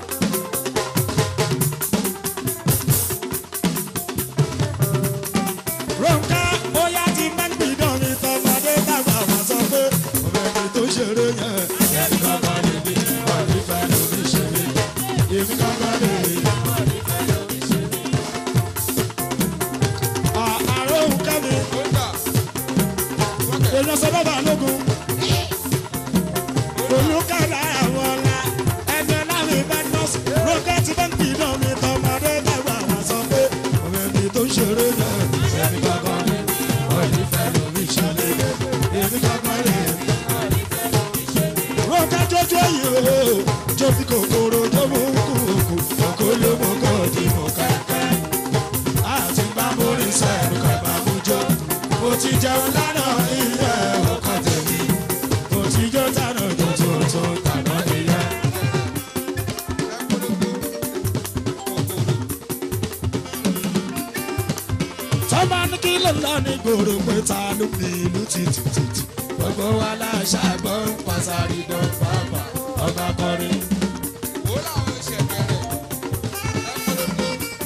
Ronka bóyá ti máa ń gbìdán mi tọmọdé tàgbà wá sọ pé ọ̀bẹ̀ni tó ṣeré yẹn. Èmi kankan lè bí wọ́n ní fẹ́ lómi ṣe mí. Èmi kankan lè rí. Àárọ̀ òun ká mi, ó ń dà wọ́kẹ̀ èèyàn sọ bàbá lógun. Olùkàdá àwọn ọ̀la, ẹni ọ̀la mi bá nọ́ọ̀sì. Ronka ti máa ń gbìdán mi tọmọdé tàgbà wá sọ pé ọ̀bẹ̀ni tó ṣeré yẹn. Èmi kankan lè bí wọ́n ní fẹ́ lómi ṣe mí. Èmi kankan lè rí. Ronka jọjọ yìí o, jó bí kòkòrò jó mú kúkú, kòkó ló mú kó di mú kẹ́kẹ́. Àti bá mórí sẹ́nu ká bá mú jọ. Mo ti jẹun lánàá iye ọkàn tèmi. Mo ti jó tànà jó tó tó tànà nìyẹn. Tọ́ba ní kí ló lọ ní gbòòrò pé ta ló ní ìlú títìtìtì. Gbogbo wa láṣàgbọ́ ń pàṣàrí dán bàbà ọba kọrin. ó làwọn ṣẹ̀kẹ̀rẹ̀ ẹ polongo.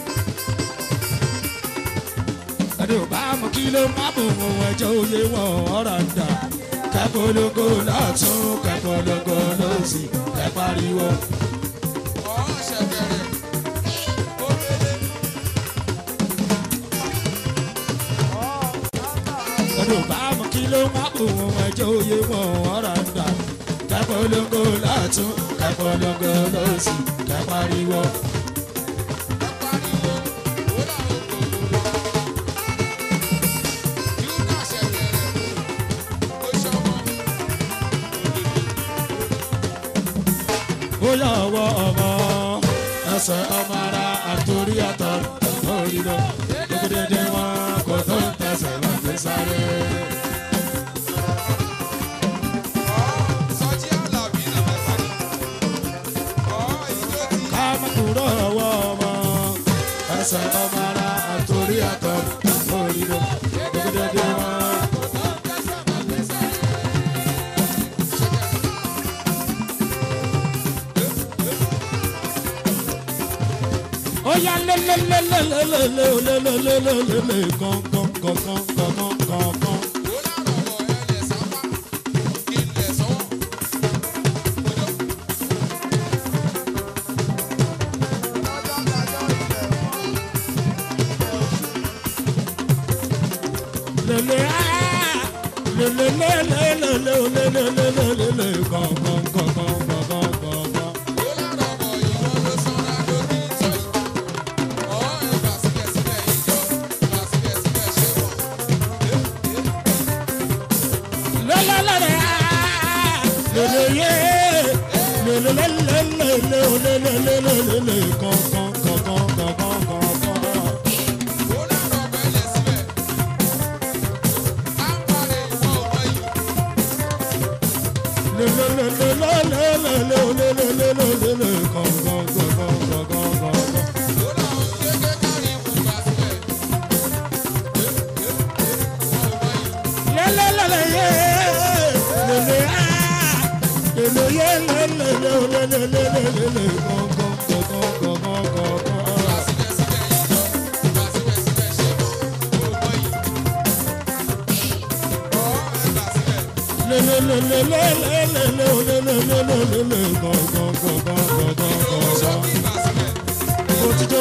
ẹni ò bá mú kí ló má bò wọn ẹjọ́ òye wọn ọ̀rọ̀ ń dà kẹ́pọ̀lógó lọ́tún kẹ́pọ̀lógó lọ́sì kẹ́pariwo. ọ̀ ṣẹ̀kẹ̀rẹ̀ ó rere. ẹni ò bá mú kí ló má bò wọn ẹjọ́ òye wọn ọ̀rọ̀ ń dà kẹ́pọ̀lógó lọ́tún kẹ́pọ̀lógó lọ́sì kẹ́pariwo. ẹ pariwo ó làwọn kòkòrò. bóyá ọwọ́ ọmọ ẹsẹ̀ ọmọ ara àtòrí àtọ̀ lórí lọ gbẹdẹdẹ wọn kò tó ń tẹsẹ̀ wọn fi sáré. Sọjí Àlàbí nà mẹ́ta ni. Ọ̀ ìjó ti ká má kúrò ọwọ́ ọmọ ẹsẹ̀ ọmọ ara àtòrí àtọ̀ lórí lọ gbẹdẹdẹ wọn. ó yá lélelelelelelelelelelele kankan kankan kankan kankan. wò lárọ̀ ọ̀rọ̀ ẹlẹ̀ sápá. Ilẹ̀ sọ́wọ́. Ojó. lele ah lele lele lele lele lele lele kankan kankan kankan kankan. Wò lárọ̀ ọ̀rọ̀ ìwọ ló sanra lórí ìtọ́ yìí. Ọ̀ ẹ̀ gbà síbẹ̀síbẹ̀ ìjọ. Gbà síbẹ̀síbẹ̀ ṣé wọ̀. lele lele ah lele ye lele lele lele lele lele lele kankan kankan kankan kankan. Wò lárọ̀ ọ̀rọ̀ ẹlẹ̀ síbẹ̀. À ń parẹ́ ìwọ ọmọ yìí. lele lele lele lele lele lele lele kankan kankan kankan kankan. Wò lárọ̀ gẹ́gẹ́ kárí ìwù gbà síbẹ̀. Ìwọ ọmọ yìí. lelelele ye lele ah lele ye lele lele lele lele kankan kankan kankan kankan. Gbà síbẹ̀síbẹ̀ ìjọ. Gbà síbẹ̀síbẹ̀ ṣé wọ̀. Ọmọ yìí. Ọ̀ ẹ̀ gbà síbẹ̀. Ṣọ́bí gbà síbẹ̀.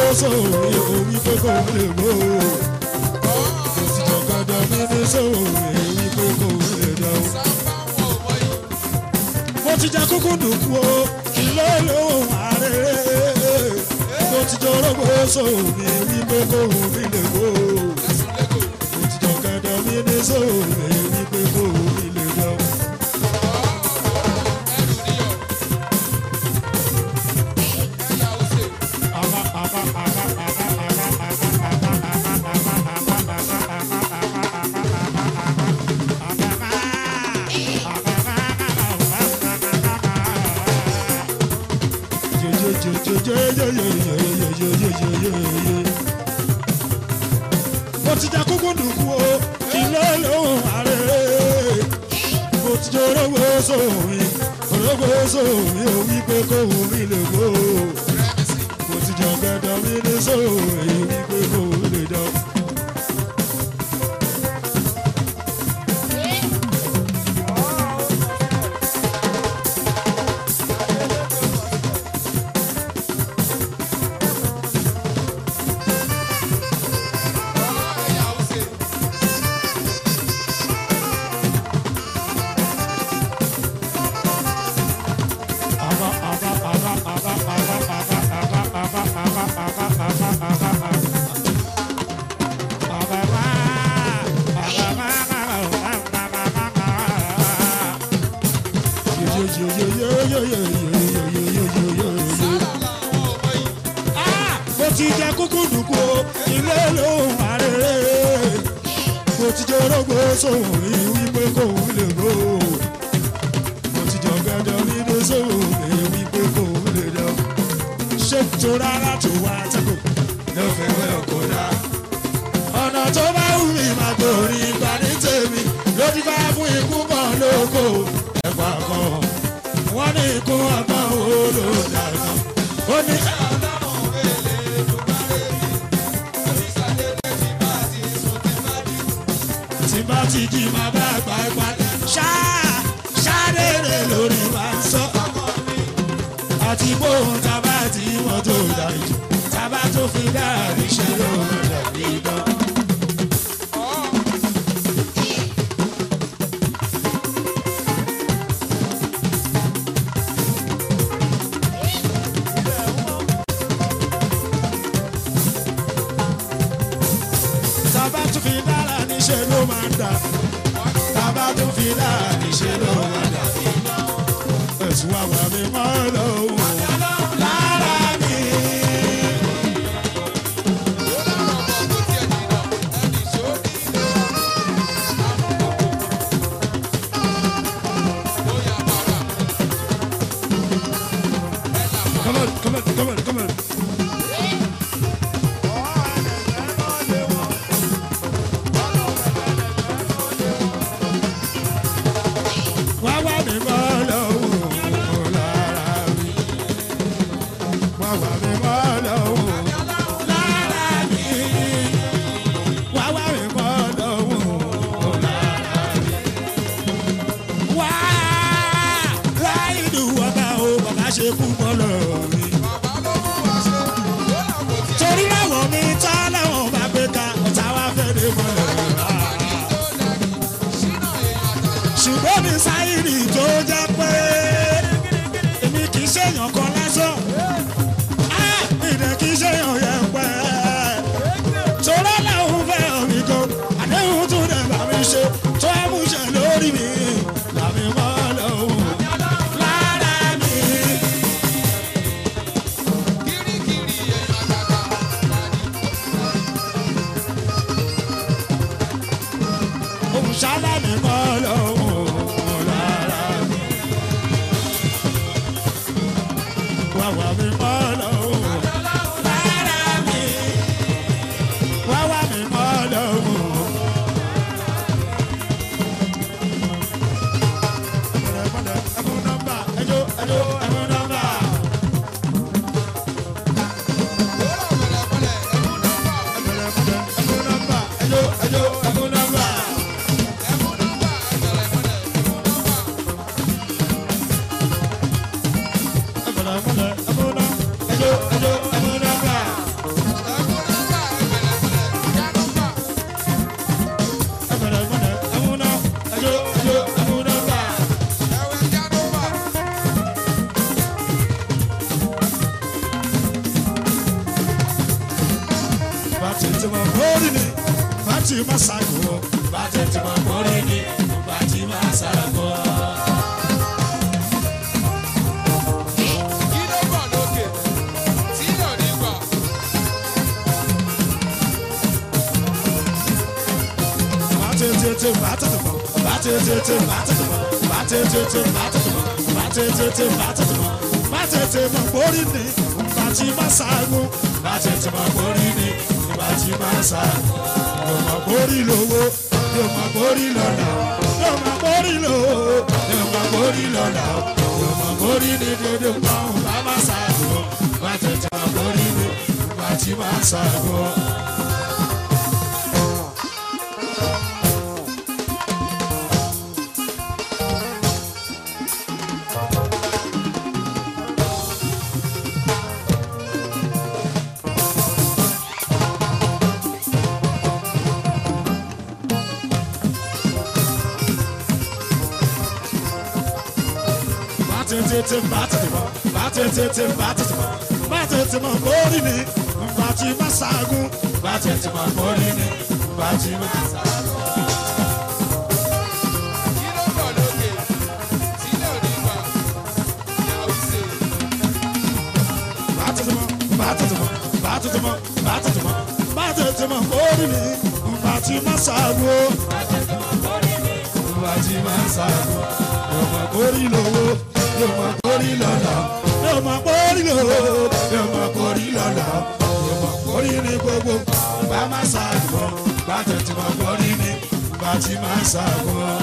Sábà wọ̀ ọmọ yìí. mo ti jẹ kúkú dùkú o ilé lóhùn ààrẹ mo ti jọ rọgbọ sóhùn mi wípé kóhùn mi lè gbó Ẹ̀sùn lẹ́kọ̀ọ́. mo ti jọ kẹdọ mi ní sóhùn mi wípé kóhùn mi lè gbó. Ẹrù níyọ̀. Ẹ̀yà òsè. mo ti jà kúkú dùkú o ilé lóhùn ààrẹ mo ti jọ orógbó sóhùn orógbó sóhùn ò wí pé kóhùn mi lè gbó Rẹ́mísì. mo ti jọ gẹdọ mi ní sóhùn èyí wí pé kóhùn lè dán. Ẹ̀yà òsè. Sábà làwọn ọmọ yìí. mo ti jẹ kúkú dùkú o ilé lóhùn àrèrè mo ti jẹ orógbó sóhùn rí wípé kóhùn lè gbó mo ti jọ gẹdọ nínú sóhùn rí wípé kóhùn lè dán ṣé tó rárá tó wá tẹ́kọ̀ ló fẹ́ wẹ́ ọkọ̀ dá ọ̀nà tó bá wù mí máa gbòòrí ìgbà ní tèmi ló ti bá fún ikú kan lóko ẹ̀pà kan wọ́n ní ikú ọgbọ́n wo ló dàgbà ó ní. tí bá ti jí máa bá àgbà ẹgbà ṣá ṣáréèrè lórí wa ń sọ. àti bóun tábà tí wọ́n tó dà jù tábà tó fi dáàrí ṣe ló ń dàbí dán. tábà tó fi dára níṣẹ́ ló máa ń dà tábà tó fi dára níṣẹ́ ló máa ń dà. ẹ̀sùn àgbà mi máa ń lọ o wá wá mi mọ́ lọ́wọ́ lára mi wá wá mi mọ́ lọ́wọ́ lára mi. wá láì dùn ọba o bàbá ṣe kú mọ́ lọ́wọ́ mi torí láwọn mi tá láwọn bá gbé ka ọ̀tá wa fẹ́ lè mọ̀ lọ́wọ́ ṣùgbọ́n mi sáyìrì tó jẹ́ pé èmi kì í ṣèyàn kan lásán Ah, mi dẹ̀ kì í ṣèyàn yẹn pẹ́ torí láwọn fẹ́ mi gan àdéhùn tún dẹ̀ bá mi ṣe tó ẹ mú ṣe lórí mi làmì mọ́ lọ́wọ́ lára mi. òun ṣálá mi mọ́ lọ́wọ́ lára mi. wàwà mi mọ́ lọ́wọ́ lára mi. wàwà mi mọ́ lọ́wọ́. ẹ̀mú nọ́mbà ẹjọ́ ẹjọ́ ẹ̀mú nọ́mbà. ẹ̀mú nọ́mbà ẹjọ́ ẹjọ́ ẹ̀mú nọ́mbà. ẹ̀múnà ẹ̀múnà ẹjọ́ ẹjọ́ ẹ̀múnà gbà. ẹ̀múnà ẹ̀múnà ẹ̀múnà ẹjọ́ ẹjọ́ ẹ̀múnà gbà. bàtí tí mo mórí ni bàtí má ṣàgò. bàtí tí mo mórí ni bàtí má ṣàgò. bàtẹ́tẹ́tẹ́ bàtẹ́tẹ́mọ́ bàtẹ́tẹ́tẹ́ bàtẹ́tẹ́mọ́ bàtẹ́tẹ́tẹ́ bàtẹ́tẹ́mọ́ bàtẹ́tẹ́tẹ́ bàtẹ́tẹ́mọ́ bàtẹ́tẹ́mọ́ borí ni bàtí má ṣàgùn bàtẹ́tẹ́mọ́ borí ni bàtí má ṣàgùn yóò má borí lówó yóò má borí lọ́la yóò má borí lówó yóò má borí lọ́la yóò má borí ni dédé pọ́n bá má ṣàgùn bàtẹ́tẹ́mọ́ borí ni bàtí má ṣàgùn. bàtẹ́tẹ́tẹ́ bàtẹ́tẹ́mọ́ bàtẹ́tẹ́tẹ́ bàtẹ́tẹ́mọ́ bàtẹ́tẹ́mọ́ borí ni bàtí má ṣàgùn bàtẹ́tẹ́mọ́ borí ni bàtí má ṣàgùn. bàtẹ́tẹ́mọ́ bàtẹ́tẹ́mọ́ bàtẹ́tẹ́mọ́ bàtẹ́tẹ́mọ́ bàtẹ́tẹ́mọ́ borí ni bàtí má ṣàgùn bàtí má ṣàgùn yóò má borí lówó yóò má borí lọ́la yóò má borí lówó yóò má borí lọ́la yóò má borí ní gbogbo bá má ṣàgùn bàtẹ́tẹ́mọ́ borí ni bàtí má ṣàgùn.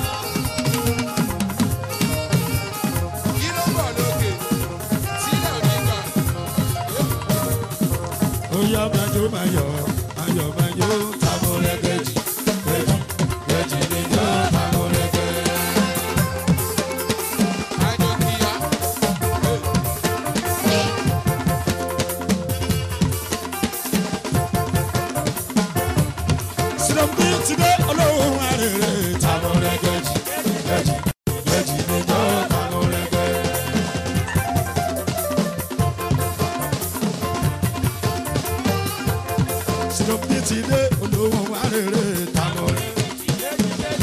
Oya majo mayo, mayo mayo, tamore keji, keji, keji ni jo tamore keji. Sinambi ti dé olóhùn arèrè, tamore keji, keji, keji ni jo tamore keji. Sinambi ti dé olóhùn arèrè, tamore keji.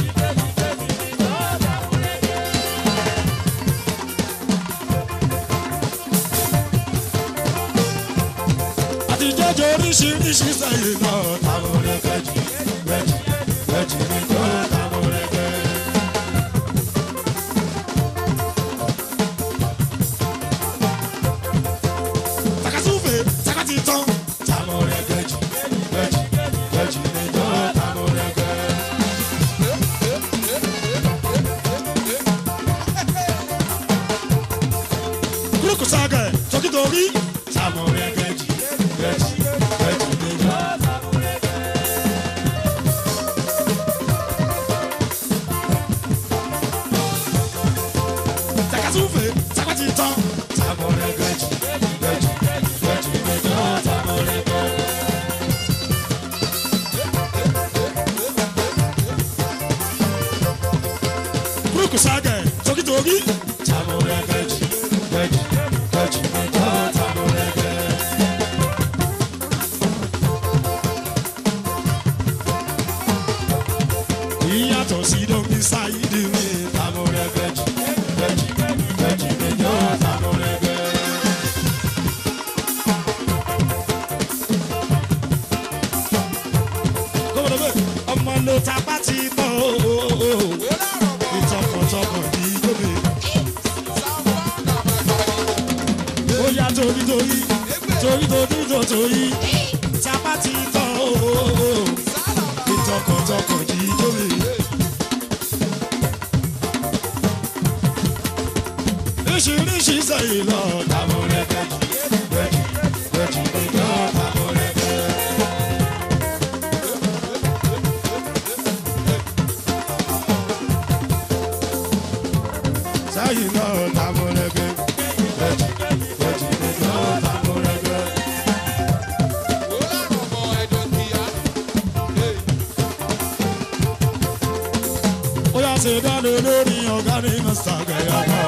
àti jọjọ oríṣiríṣi sẹ́yìn náà táwọn rẹ̀kẹ̀jì rẹ̀jì rẹ̀jì ní tó táwọn rẹ̀kẹ̀. takasúfè takati tán táwọn rẹ̀kẹ̀jì rẹ̀jì rẹ̀jì ní tó táwọn rẹ̀kẹ̀. kúrúkù ságẹ̀ tọkítọ̀rí tamurẹ́gẹ́jì gẹ́jì gẹ́jì gẹ́jì. takasufe takati tán tamurẹ́gẹ́jì gẹ́jì gẹ́jì gẹ́jì tamurẹ́gẹ́. Buruku sage tokitoki tamurẹ́gẹ́jì gẹ́jì gẹ́jì gẹ́jì tamurẹ́gẹ́. ìyàtọ̀ sí domi ṣáìdì mi tamurẹ́gẹ́jì gẹ́jì gẹ́jì gẹ́jì tamurẹ́gẹ́. gómìnà bẹ́ẹ̀ ọmọ ló ta bá ti tán o ìtọkàntọkàn ní gómìnà. ó yá torí torí torí torí torí torí tá a bá ti tán o ìtọkàntọkàn ní gómìnà. oríṣiríṣi sẹ́yìn lọ tamurẹ́gẹ́jì gẹ́jì gẹ́jì gẹ́jì tamurẹ́gẹ́. sẹ́yìn lọ tamurẹ́gẹ́ gẹ́jì gẹ́jì gẹ́jì tamurẹ́gẹ́. ó yà ṣe dáná lórí ọ̀gá ní mọ́sá gẹ̀yà kan.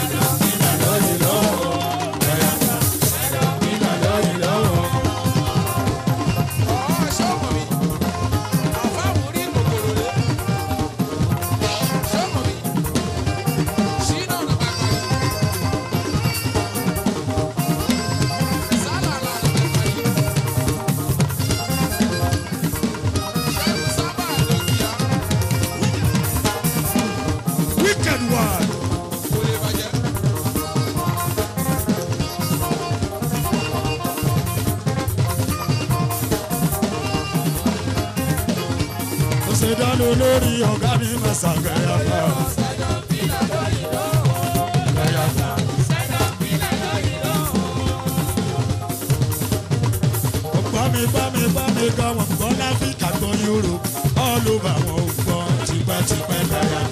wicked one. ó ṣe dáná lórí ọ̀gá ní mọ́sá gẹ̀yà kan. Bámi bámi bámi gan wọn gbọ́ láfíríkà gbọ́ Europe all over wọn ò gbọ́ tipẹ́tipẹ́ káyà